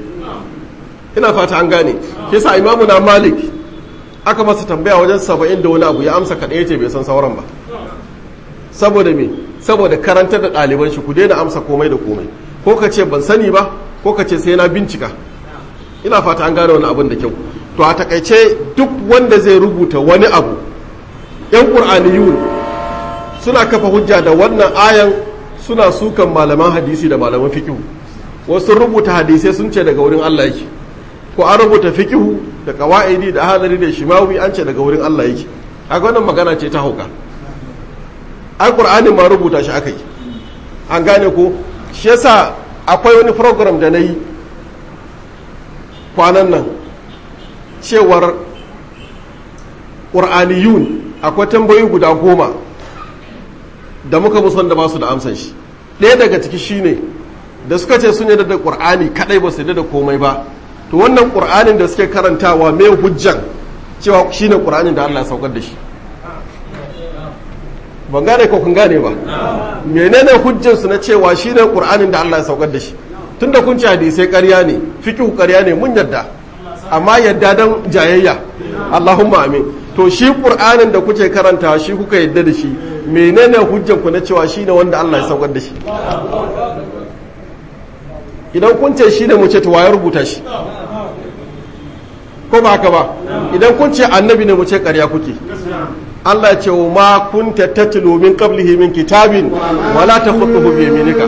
Speaker 1: ina fata an gane kisa imamu na malik aka masa tambaya wajen saba'in da wani abu ya amsa kaɗai ce bai san sauran ba saboda me saboda karantar da ɗaliban shi ku daina amsa komai da komai ko ka ce ban sani ba ko ka ce sai na bincika ina fata an gane wani abin da kyau to a takaice duk wanda zai rubuta wani abu yan ƙur'aniyun suna kafa hujja da wannan ayan suna sukan malaman hadisi da malaman fiqh wasu rubuta hadisai sun ce daga wurin Allah yake ko an rubuta fikihu da qawaidi da hadari da shimawi an ce daga wurin Allah yake kaga wannan magana ce ta hauka ai qur'anin ma rubuta shi akai an gane ko shi yasa akwai wani program da nayi kwanan nan cewar ƙur'aniyun akwai tambayoyi guda goma da muka musu da ba su da amsan shi ɗaya daga ciki shine da suka ce sun yadda da ƙur'ani kaɗai ba su yadda da komai ba to wannan ƙur'anin da suke karantawa mai hujjan cewa shine ƙur'anin da Allah ya saukar da shi ban gane ko kun gane ba menene hujjan su na cewa shine ƙur'anin da Allah ya saukar da shi tunda kun ci hadisai ƙarya ne fiqhu ƙarya ne mun yadda amma yadda dan jayayya Allahumma amin to shi qur'anin da kuke karanta shi kuka yadda da shi menene hujjan ku na cewa shine wanda Allah ya saukar da shi idan kun ce shine mu ce to waye rubuta shi ko ba haka ba idan kun ce annabi ne mu ce ƙarya kuke Allah ce wa ma kunta tatlu min qablihi min kitabin wala takhutuhu bi yaminika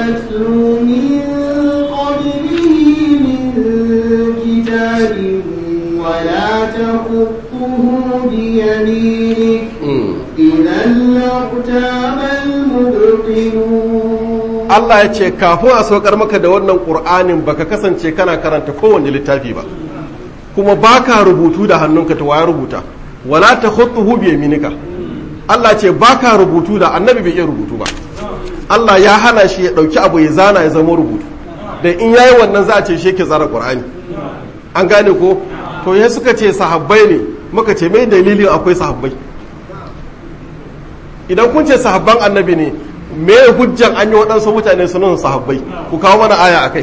Speaker 2: ولا تخطه بيمينك إذا لارتاب المبطلون
Speaker 1: Allah ya ce kafin a saukar maka da wannan ƙur'anin baka kasance kana karanta kowane littafi ba kuma baka rubutu da hannunka ta waya rubuta wala ta khutuhu bi yaminika Allah ce baka rubutu da annabi bai iya rubutu ba Allah ya hana shi ya dauki abu ya zana ya zama rubutu da in yayi wannan za a ce shi ke tsara ƙur'ani an gane ko to ya suka ce sahabbai ne muka ce mai dalilin akwai sahabbai idan kun ce sahabban annabi ne me hujjan an yi waɗansu mutane sunan sahabbai ku kawo mana aya a kai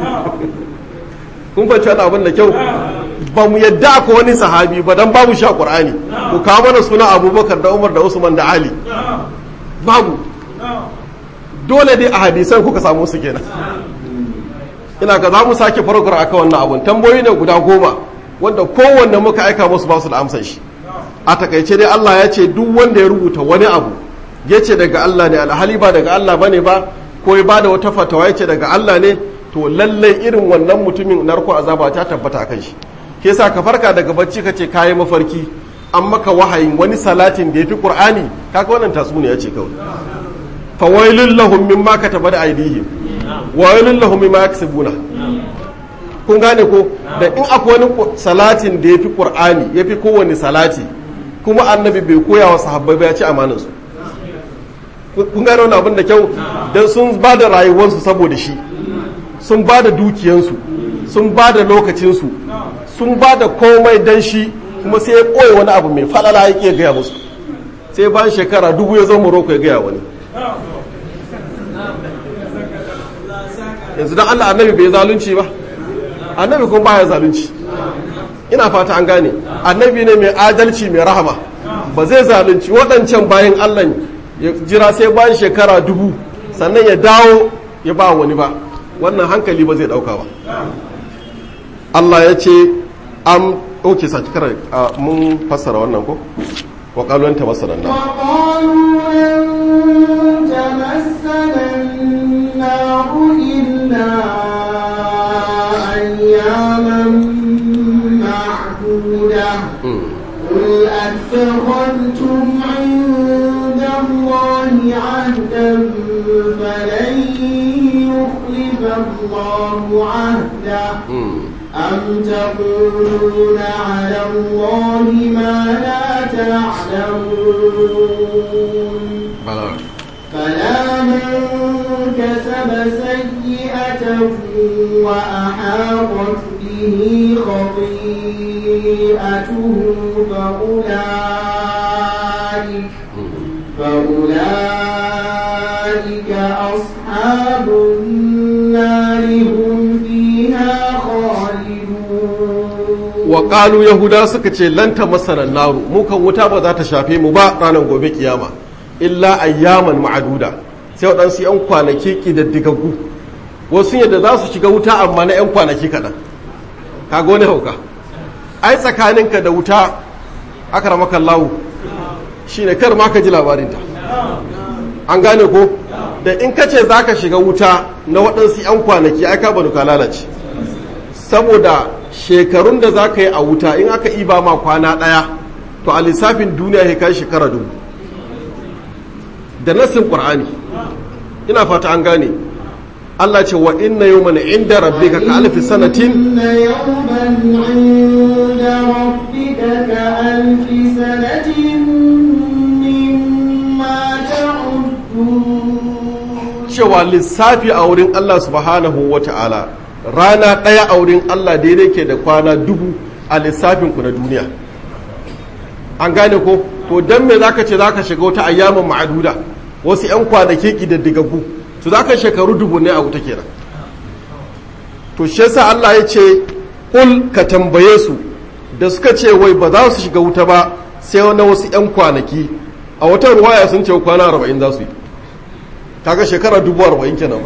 Speaker 1: kun fahimci wani abin da kyau ba mu yadda akwai wani sahabi ba dan babu sha qur'ani ku kawo mana suna abubakar da umar da usman da ali babu dole dai a hadisan kuka samu su kenan ina ga za mu sake farkar aka wannan abun tambayoyi ne guda goma wanda kowanne muka aika musu ba su da amsan shi a takaice dai Allah ya ce duk wanda ya rubuta wani abu ya ce daga Allah ne alhali ba daga Allah bane ba ko ya bada wata fatawa ya ce daga Allah ne to lallai irin wannan mutumin narko azaba ta tabbata kan shi ke sa ka farka daga bacci ka ce kayi mafarki an maka wahayin wani salatin da ya fi qur'ani kaga wannan tatsuniya ce kawai fawailul lahum mimma kataba da aydihim wailul lahum mimma yaksubuna kun gane ko da in akwai wani salatin da ya fi qur'ani ya fi kowane salati kuma annabi bai koya wa sahabbai ba ya ci amanar su kun gane wani abin da kyau dan sun ba da rayuwarsu saboda shi sun ba da dukiyansu sun ba da lokacinsu sun ba da komai dan shi kuma sai ya koya wani abu mai falala ya ke gaya musu sai bayan shekara dubu ya zo morocco ya gaya wani yanzu don allah annabi bai zalunci ba annabi kuma baya zalunci ina fata an gane annabi ne mai adalci mai rahama ba zai zalunci waɗancan bayan allah ya jira sai bayan shekara dubu sannan ya dawo ya ba wani ba wannan hankali ba zai ɗauka ba allah ya ce am ɗauke saki kara mun fassara wannan ko wa ƙalon ta masarar nan
Speaker 2: إلا أياما معدودة قل أتخذتم عند الله عهدا فلن يخلف الله عهده أم تقولون على الله ما لا تعلمون فلا من كسب سيئة وأحاطت به خطيئته فأولئك فأولئك أصحاب النار هم فيها خالدون
Speaker 1: وقالوا يهودا suka ce lan tamassana naru mu kan wuta ba za ta shafe mu ba ranar gobe kiyama illa ayyaman ma'aduda sai waɗansu 'yan kwanaki ƙididdigaggu wasu yadda za su shiga wuta amma na 'yan kwanaki kaɗan kaga wani hauka ai tsakaninka da wuta aka ramakan lawu shi ne kar ma ka ji labarinta an gane ko da in ka ce za ka shiga wuta na waɗansu 'yan kwanaki ai ka banu ka lalace saboda shekarun da za ka yi a wuta in aka iba ma kwana ɗaya to a lissafin duniya ya kai shekara dubu da nassin ƙur'ani ina fata an gane Allah ce wa inna yawman inda rabbika ka alfi sanatin
Speaker 2: إن يوما عند ربك كألف سنة مما تعدون
Speaker 1: cewa lissafi a wurin Allah subhanahu wa ta'ala rana ɗaya a wurin Allah daidai ke da kwana dubu a lissafinku na duniya an gane ko to don me zaka ce zaka shiga wata ayyamin ma'aduda wasu 'yan kwanaki ƙididdigaggu to zaka shekaru dubu ne a wuta kenan to shi yasa Allah ya ce kul ka tambaye su da suka ce wai ba za su shiga wuta ba sai na wasu 'yan kwanaki a wata ruwaya sun ce kwana arba'in za su yi kaga shekara dubu arba'in kenan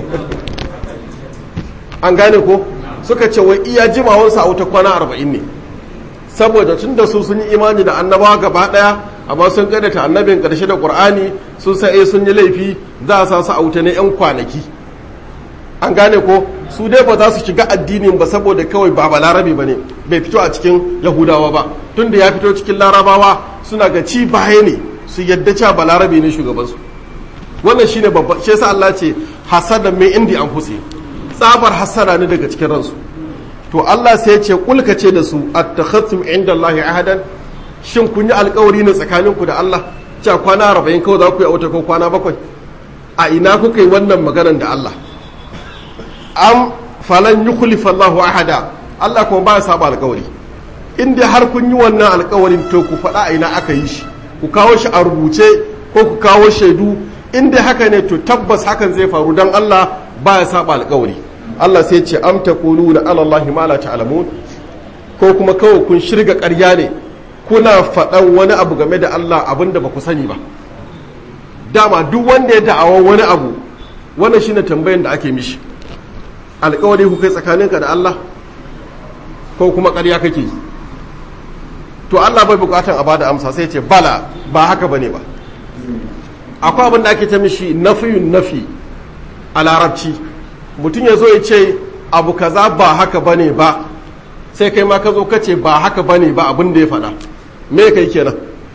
Speaker 1: an gane ko suka ce wai iya jimawansa a wuta kwana arba'in ne saboda tun da su sun yi imani da annabawa gaba daya amma sun kaddata annabin karshe da qur'ani sun sa eh sun yi laifi za a sa su a wuta ne yan kwanaki an gane ko su dai ba za su shiga addinin ba saboda kawai ba balarabe ba ne bai fito a cikin yahudawa ba tun da ya fito cikin larabawa suna ga ci baya ne su yadda cewa balarabe ne shugabansu wannan shine babba shi yasa Allah ce hasada mai indi an fusi tsabar hasada ne daga cikin ransu to Allah sai ya ce kulka ce da su attakhadtum inda Allah ahadan shin kun yi alkawari ne tsakaninku da Allah cewa kwana 40 kawai za ku yi a wata ko kwana bakwai a ina kuka yi wannan maganar da Allah am falan yukhlifa Allahu ahada Allah kuma ba ya saba alkawari in dai har kun yi wannan alkawarin to ku faɗa a ina aka yi shi ku kawo shi a rubuce ko ku kawo shaidu in dai haka ne to tabbas hakan zai faru dan Allah ba ya saba alkawari Allah sai ce am taquluna ala Allah ma la ta'lamun ko kuma kawai kun shirga ƙarya ne kuna faɗan wani abu game da Allah abinda ba ku sani ba dama duk wanda ya da'awa wani abu wannan shine tambayan da ake mishi alkawari ku kai tsakaninka da Allah ko kuma ƙarya kake yi to Allah bai bukatan a bada amsa sai ce bala ba haka bane ba akwai abin da ake ta mishi nafiyun nafi a larabci mutum ya zo ya ce abu kaza ba haka bane ba sai kai ma ka zo ka ce ba haka bane ba abin da ya faɗa me kai kenan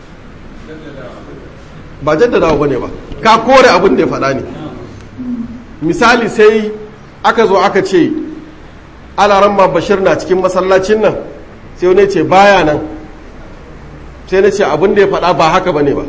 Speaker 1: ba jaddadawa bane ba ka kore abin da ya faɗa ne misali sai aka zo aka ce alaran ma bashir na cikin masallacin nan sai wani ce baya nan sai na ce abin da ya faɗa ba haka bane ba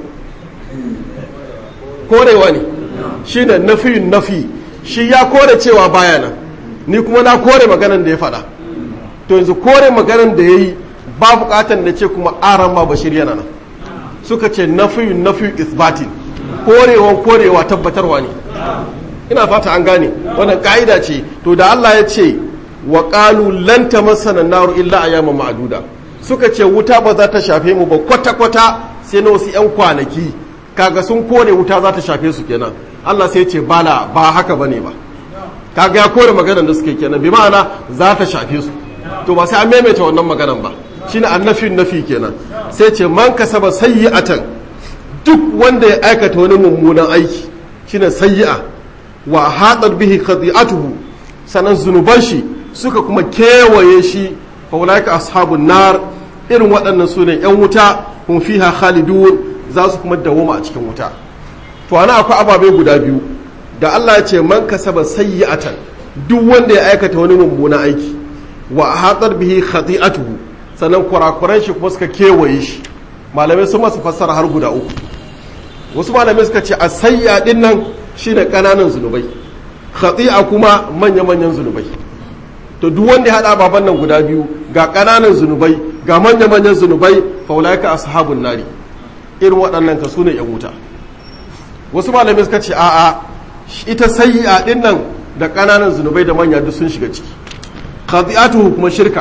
Speaker 1: korewa ne shi ne nafiyin nafi shi ya kore cewa baya nan ni kuma na kore maganan da ya faɗa to yanzu kore maganan da ya yi ba buƙatar da ce kuma aran ma bashir yana nan suka ce nafiyin nafiyin isbatin korewa korewa tabbatarwa ne ina fata an gane wannan ka'ida ce to da Allah ya ce wa qalu lan tamassana naru illa ayyaman ma'duda suka ce wuta ba za ta shafe mu ba kwata kwata sai na wasu yan kwanaki kaga sun kore wuta za ta shafe su kenan Allah sai ya ce bala ba haka bane ba kaga ya kore maganar da suke kenan bi ma'ana za ta shafe su to ba sai an maimaita wannan maganar ba shine annafin nafi kenan sai ce man kasaba sayyi'atan duk wanda ya aikata wani mummunan aiki shine sayyi'a wa haɗar bihi khati'atuhu sanan zunuban shi suka kuma kewaye shi fa ulaika ashabun nar irin waɗannan su ne yan wuta hum fiha khalidun za su kuma dawoma a cikin wuta to ana akwai ababe guda biyu da Allah ya ce man kasaba sayyi'atan duk wanda ya aikata wani mummunan aiki wa haɗar bihi khati'atuhu sannan kurakuran shi kuma suka kewaye shi malamai sun masu fassara har guda uku wasu malamai suka ce a sayya din nan shine kananan zunubai khati'a kuma manya-manyan zunubai to duk wanda ya hada baban nan guda biyu ga kananan zunubai ga manya-manyan zunubai fa ulaika ashabun nari irin waɗannan ka sune yan wuta wasu malamai suka ce a'a ita sayyi'a din nan da kananan zunubai da manya duk sun shiga ciki khati'atuhu kuma shirka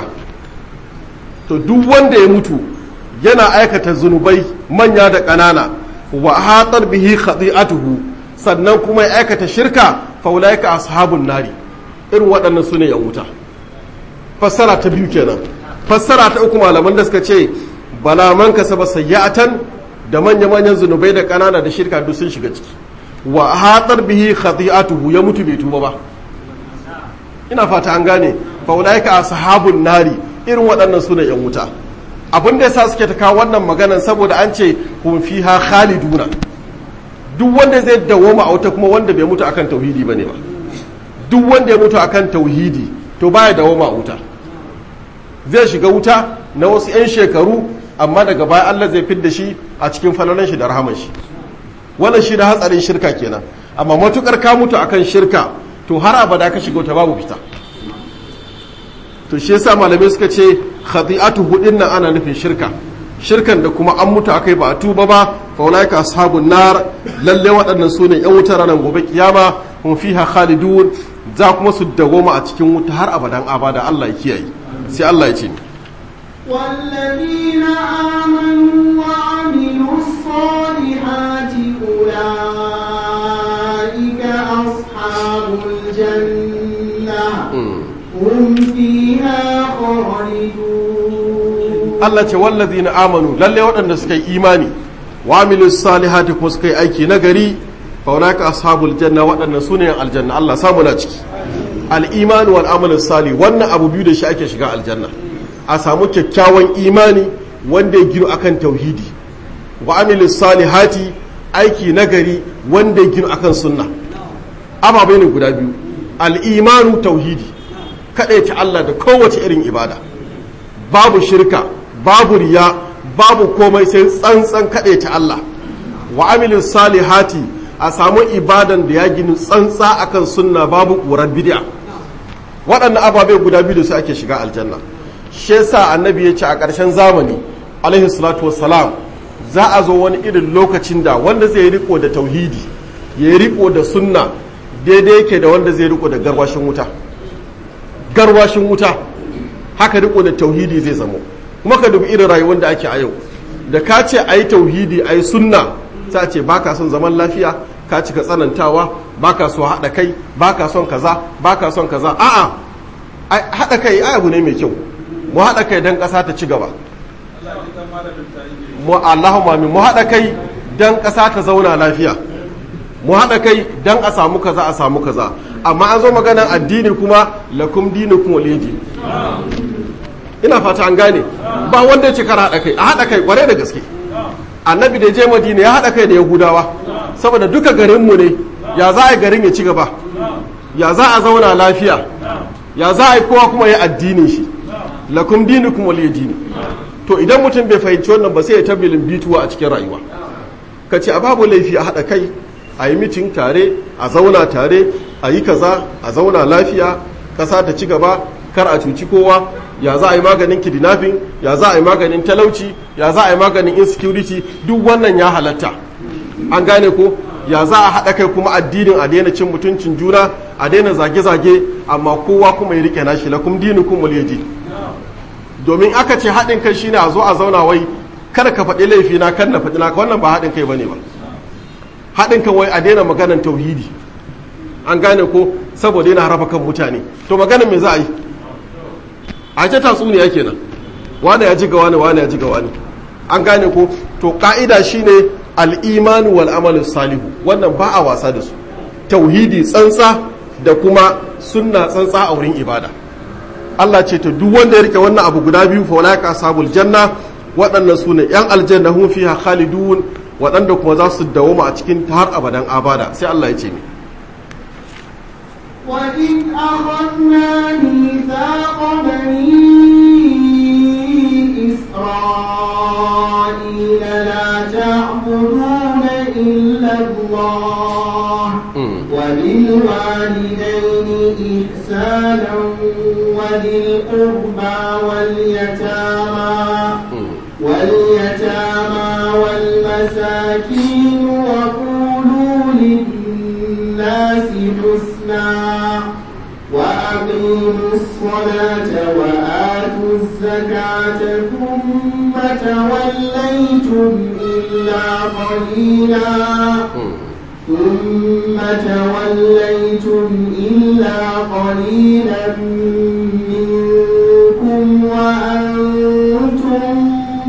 Speaker 1: to duk wanda ya mutu yana aikata zunubai manya da kanana wa hatar bihi khati'atuhu sannan kuma ya aikata shirka faulaika ashabun nari irin waɗannan su ne yan wuta fassara ta biyu kenan fassara ta uku malaman da suka ce bala man kasaba sayyatan da manya manyan zunubai da ƙanana da shirka duk sun shiga ciki wa hatar bihi khati'atuhu ya mutu bai tuba ba ina fata an gane faulaika ashabun nari irin waɗannan su ne yan wuta abin da yasa suke ta kawo wannan maganan saboda an ce hum fiha khaliduna duk wanda zai dawoma a wuta kuma wanda bai mutu akan tauhidi bane ba duk wanda ya mutu akan tauhidi to baya dawoma a wuta zai shiga wuta na wasu 'yan shekaru amma daga baya Allah zai fidda shi a cikin falalan shi da rahaman shi wannan shi da hatsarin shirka kenan amma matukar ka mutu akan shirka to har abada ka shiga wuta babu fita to shi yasa malamai suka ce khati'atu hudin nan ana nufin shirka shirkan da kuma an mutu akai ba a tuba ba fa ulaika ashabun nar lalle waɗannan su ne yan wuta ranar gobe kiyama hum fiha khalidun za kuma su dagoma a cikin wuta har abadan abada Allah ya kiyaye sai Allah ya ce
Speaker 2: والذين آمنوا وعملوا الصالحات أولئك أصحاب الجنة هم فيها خالدون
Speaker 1: Allah ce wallazina amanu lalle waɗanda suka yi imani wa amilus salihati kuma suka yi aiki nagari fa ulaka ashabul janna waɗannan sune aljanna Allah samu na ciki al-iman wal amal salih wannan abu biyu da shi ake shiga aljanna a samu kyakkyawan imani wanda ya gino akan tauhidi wa amilus salihati aiki nagari wanda ya gino akan sunna ababai ne guda biyu al-imanu tauhidi kaɗai ta Allah da kowace irin ibada babu shirka babu riya babu komai sai tsantsan kaɗai ta Allah wa amilin salihati a samu ibadan da ya gini tsantsa akan sunna babu ƙurar bid'a waɗannan ababe guda biyu da su ake shiga aljanna shi yasa annabi ya ce a ƙarshen zamani alaihi salatu wassalam za a zo wani irin lokacin da wanda zai riko da tauhidi ya riko da sunna daidai yake da wanda zai riko da garwashin wuta garwashin wuta haka riko da tauhidi zai zamo kuma ka dubi irin rayuwar da ake a yau da ka ce a yi tauhidi a yi sunna ta ce ba ka son zaman lafiya ka cika tsanantawa ba ka so haɗa kai ba ka son kaza ba ka son kaza a'a haɗa kai ai abu ne mai kyau mu haɗa kai don ƙasa ta ci gaba mu Allahumma mu haɗa kai don ƙasa ta zauna lafiya mu haɗa kai don a samu kaza a samu kaza amma an zo maganar addini kuma lakum dinukum waliyadi ina fata an gane ba wanda ya ce kar haɗa kai a haɗa kai kware da gaske annabi da je madina ya haɗa kai da yahudawa saboda duka garinmu ne ya za a yi garin ya ci gaba ya za a zauna lafiya ya za a yi kowa kuma ya addinin shi lakum dinukum waliyadi to idan mutum bai fahimci wannan ba sai ya tabbilin bituwa a cikin rayuwa ka ce a babu laifi a haɗa kai a yi mitin tare a zauna tare a yi kaza a zauna lafiya ƙasa ta ci gaba kar a cuci kowa ya za a yi maganin kidnapping ya za a yi maganin talauci ya za a yi maganin insecurity duk wannan ya halatta an gane ko ya za a haɗa kai kuma addinin a daina cin mutuncin juna a daina zage-zage amma kowa kuma ya rike nashi lakum dinukum waliyaji domin aka ce haɗin kai shine a zo a zauna wai kada ka faɗi laifi na kan na faɗi naka wannan ba haɗin kai bane ba haɗin kan wai a daina maganan tauhidi an gane ko saboda yana raba kan mutane to maganan me za a yi a ce tatsuniya kenan wane ya ji ga wani wane ya ji ga wani an gane ko to ka'ida shine al-imanu wal amalu salihu wannan ba a wasa da su tauhidi tsantsa da kuma sunna tsantsa a wurin ibada Allah ce to duk wanda ya rike wannan abu guda biyu fa wala sabul janna waɗannan su ne yan aljanna hum fiha khalidun waɗanda kuma za su dawoma a cikin har abadan abada sai Allah ya ce mi
Speaker 2: وإذ أخذنا ميثاق بني إسرائيل لا تعبدون إلا الله وبالوالدين إحسانا وذي القربى واليتامى واليتامى والمساكين وقولوا للناس حسنا وأقيموا الصلاة وآتوا الزكاة ثم توليتم إلا قليلا ثم توليتم إلا قليلا منكم وأنتم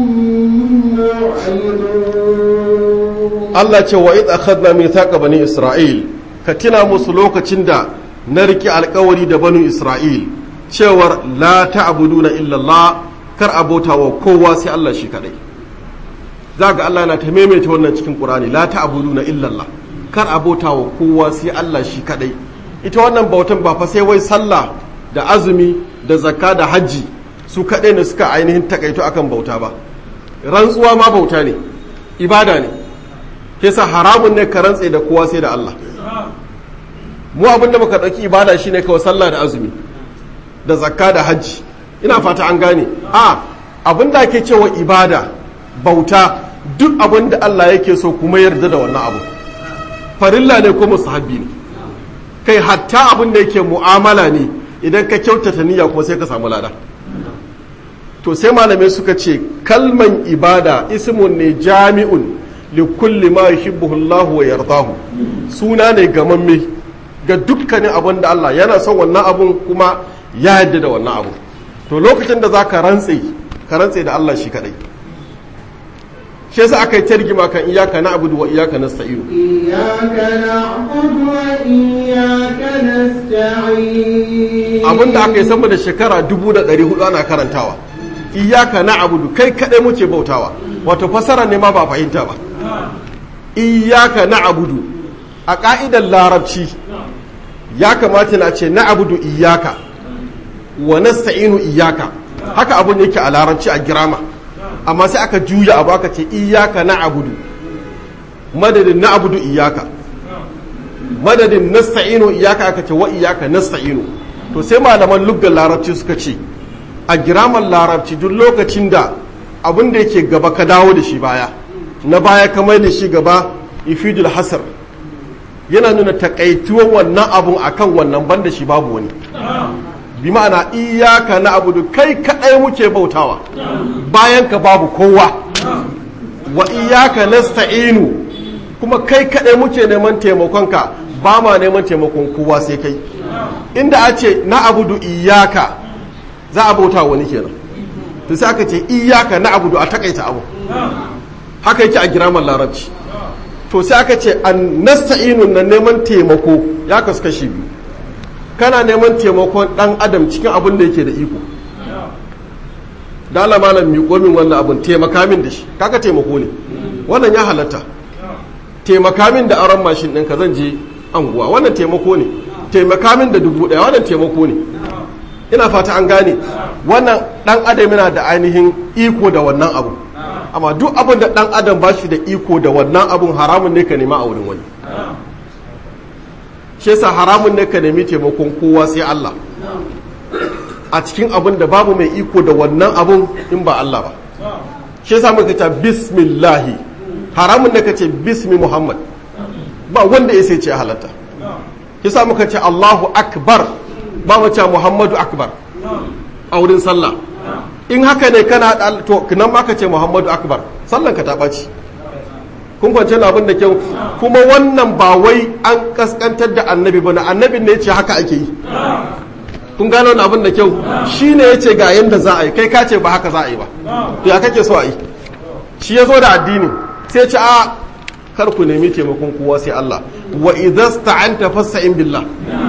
Speaker 2: معرضون
Speaker 1: Allah ce wa idh akhadna mithaqa bani Isra'il ka tuna musu lokacin da na riki alkawari da banu Isra'il cewar la ta'buduna illa Allah kar abota wa kowa sai Allah shi kadai za ga Allah na ta maimaita wannan cikin Qur'ani la ta'buduna illa Allah kar abota wa kowa sai Allah shi kadai ita wannan bautan ba fa sai wai sallah da azumi da zakka da hajji su kadai ne suka ainihin takaito akan bauta ba rantsuwa ma bauta ne ibada ne kesa haramun ne ka rantse da kowa sai da Allah mu abin da muka ɗauki ibada shine kawai sallah da azumi da zakka da hajji ina fata an gane a abin da ake cewa ibada bauta duk abin da Allah yake so kuma yarda da wannan abu farilla ne ko musahabi ne kai hatta abin da yake mu'amala ne idan ka kyautata niyya kuma sai ka samu lada to sai malamai suka ce kalman ibada ismun ne jami'un li kulli ma yuhibbuhu Allah wa yardahu suna ne gamamme ga dukkanin abin da Allah yana son wannan abun kuma ya yarda da wannan abu to lokacin da zaka rantse ka rantse da Allah shi kadai shi yasa aka yi targima kan iyaka na abudu wa iyaka nasta'inu
Speaker 2: iyyaka na'budu wa iyyaka nasta'in
Speaker 1: abin da aka yi sama da shekara dubu da ɗari hudu ana karantawa iyaka na abudu kai kadai muke bautawa wato fasara ne ma ba fahimta ba iyaka na abudu a ka'idar larabci ya kamata na ce na abudu iyaka wa nasta'inu iyaka haka abun yake a larabci a girama amma sai aka juya abu aka ce iyaka na abudu madadin na abudu iyaka madadin nasta'inu iyaka aka ce wa iyaka nasta'inu to sai malaman luggar larabci suka ce a giraman larabci duk lokacin da abin da yake gaba ka dawo da shi baya na baya ka mai da shi gaba ifidul hasar yana nuna takaituwan wannan abun akan wannan banda shi babu wani bi ma'ana iyaka na abudu kai kadai muke bautawa bayan ka babu kowa wa iyaka nasta'inu kuma kai kadai muke neman taimakonka ba ma neman taimakon kowa sai kai inda a ce na abudu iyaka za a bauta wani kenan to sai aka ce iyaka na abudu a takaita abu haka yake a giraman larabci to sai aka ce an nasta'inu na neman taimako ya kasu kashi biyu kana neman taimakon dan adam cikin abin da yake da iko dala malam miƙo min wannan abin taimaka min da shi kaka taimako ne wannan ya halatta taimaka min da aron mashin ɗinka zan je anguwa wannan taimako ne taimaka min da dubu ɗaya wannan taimako ne ina fata an gane wannan ɗan adam yana da ainihin iko da wannan abu amma duk abin da ɗan adam ba shi da iko da wannan abun haramun ne ka nema a wurin wani shi yasa haramun ne ka nemi taimakon kowa sai Allah a cikin abin da babu mai iko da wannan abun in ba Allah ba shi yasa muka ce bismillahi haramun ne ka ce bismi Muhammad ba wanda ya sai ce halatta shi yasa muka ce Allahu akbar ba mu ce Muhammadu akbar a wurin sallah in haka ne kana to nan ma ka ce Muhammadu akbar sallan ka ta ɓaci kun kwance abin da kyau kuma wannan ba wai an kaskantar da annabi ba na annabin ne ya ce haka ake yi kun gano wani abin da kyau shi ne ya ce ga yadda za a yi kai ka ce ba haka za a yi ba to ya kake so a yi shi ya zo da addini sai ce a kar ku nemi taimakon kowa sai Allah wa idza sta'anta fasta'in billah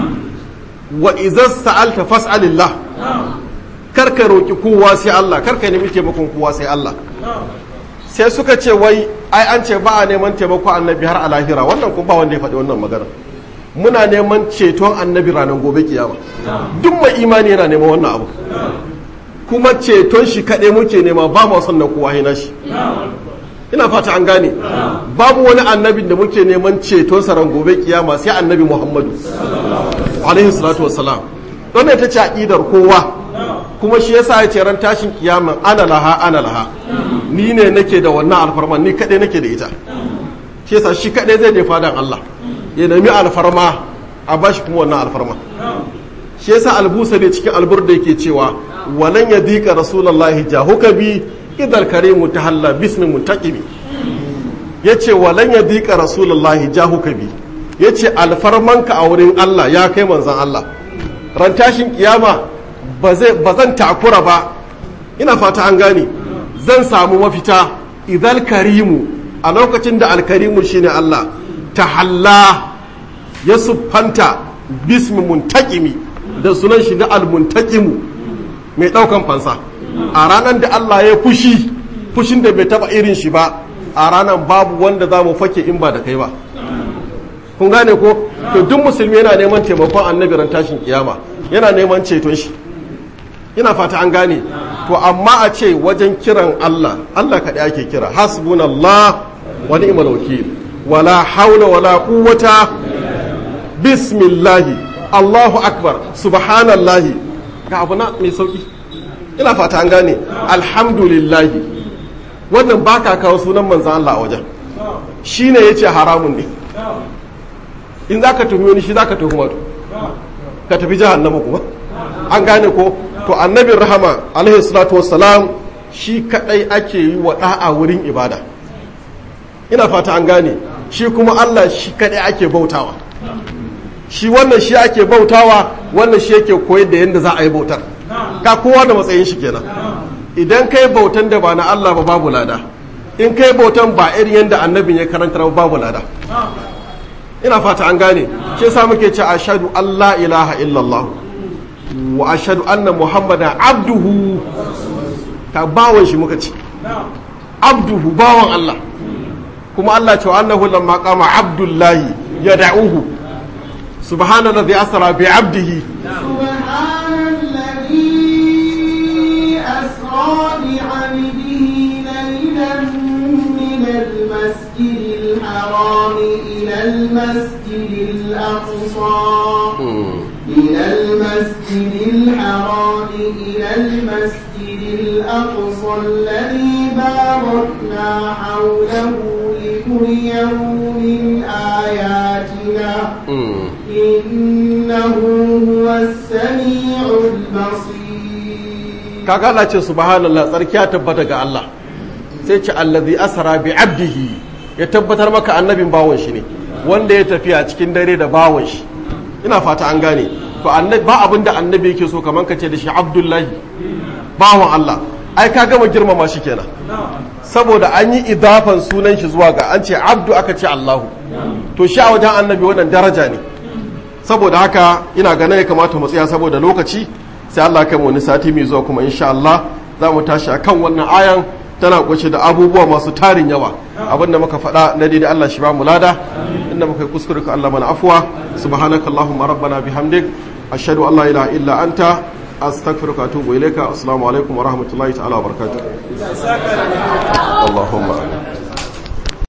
Speaker 1: wa idza sa'alta fas'alillah kar ka roki kowa sai Allah kar ka nemi taimakon kowa sai Allah sai suka ce wai ai an ce ba a neman taimako annabi har a lahira wannan kuma ba wanda ya faɗi wannan magana muna neman ceton annabi ranar gobe kiyama duk mai imani yana neman wannan abu kuma ceton shi kaɗai muke nema ba mu son na kowa hina shi ina fata an gane babu wani annabin da muke neman ceton sa ran gobe kiyama sai annabi muhammadu alaihi salatu wassalam wannan ita ce aqidar kowa kuma shi yasa ya ce ran tashin kiyama ana laha ana laha ni ne nake da wannan alfarma ni kaɗai nake da ita shi yasa shi kaɗai zai je fadan Allah ya nemi alfarma a bashi kuma wannan alfarma shi yasa albusa ne cikin albur da yake cewa walan ya dika rasulullahi jahuka bi idal karimu tahalla bismi muntaqibi yace walan ya dika rasulullahi jahuka bi yace alfarmanka a wurin Allah ya kai manzon Allah ran tashin kiyama ba zan takura ba ina fata an gane zan samu mafita idal karimu a lokacin da alkarimu shine Allah tahalla ya siffanta bismi muntakimi da sunan shi na almuntakimu mai ɗaukan fansa a ranar da Allah ya fushi fushin da bai taba irin shi ba a ranar babu wanda za mu fake in ba da kai ba kun gane ko to duk musulmi yana neman taimakon annabi ran tashin kiyama yana neman ceton shi ina fata an gane to amma a ce wajen kiran Allah Allah kaɗai ake kira hasbunallah wa ni'mal wakil wala haula wala quwwata bismillahi Allahu akbar subhanallahi ga abu na mai sauki ina fata an gane alhamdulillahi wannan baka kawo sunan manzan Allah a wajen shine yace haramun ne in zaka tuhumi wani shi zaka tuhuma to ka tafi jahannama kuma an gane ko to annabin rahama alaihi salatu wassalam shi kadai ake yi wa da'a wurin ibada ina fata an gane shi kuma Allah shi kadai ake bautawa shi wannan shi ake bautawa wannan shi yake koyar da yadda za a yi bautar ka kowa da matsayin shi kenan idan kai bautan da ba na Allah ba babu lada in kai bautan ba irin yadda annabin ya karanta ba babu lada ina fata an gane shi yasa muke ce ashhadu Allah ilaha illallah wa ashhadu anna muhammadan abduhu ka bawon shi muka ce abduhu bawon Allah kuma Allah ce annahu lamma qama abdullahi yad'uhu subhanallazi asra bi abdihi
Speaker 2: سبحان الذي أسرى بعبده ليلا من المسجد الحرام إلى المسجد الأقصى من المسجد الحرام إلى المسجد الأقصى الذي باركنا حوله لنريه من آياتنا إنه هو السميع البصير
Speaker 1: kaga Allah ce subhanallah tsarki ya tabbata ga Allah sai ce allazi asra bi abdihi ya tabbatar maka annabin bawon shi ne wanda ya tafiya cikin dare da bawon shi ina fata an gane to annabi ba abin da annabi yake so kaman ka ce da shi abdullahi bawon Allah ai ka gama girmama shi kenan saboda an yi idafan sunan shi zuwa ga an ce abdu aka ce Allahu to shi a wajen annabi wannan daraja ne saboda haka ina ganin ya kamata mu tsaya saboda lokaci sai Allah kai mu wani sati mai zuwa kuma insha Allah za mu tashi akan wannan ayan tana kunshe da abubuwa masu tarin yawa abinda muka faɗa na daidai Allah shi ba mu lada inda muka yi kuskure ka Allah mana afuwa subhanakallahumma rabbana bihamdik ashhadu an la ilaha illa anta astaghfiruka wa atubu ilayka assalamu alaikum wa rahmatullahi ta'ala wa barakatuh Allahumma amin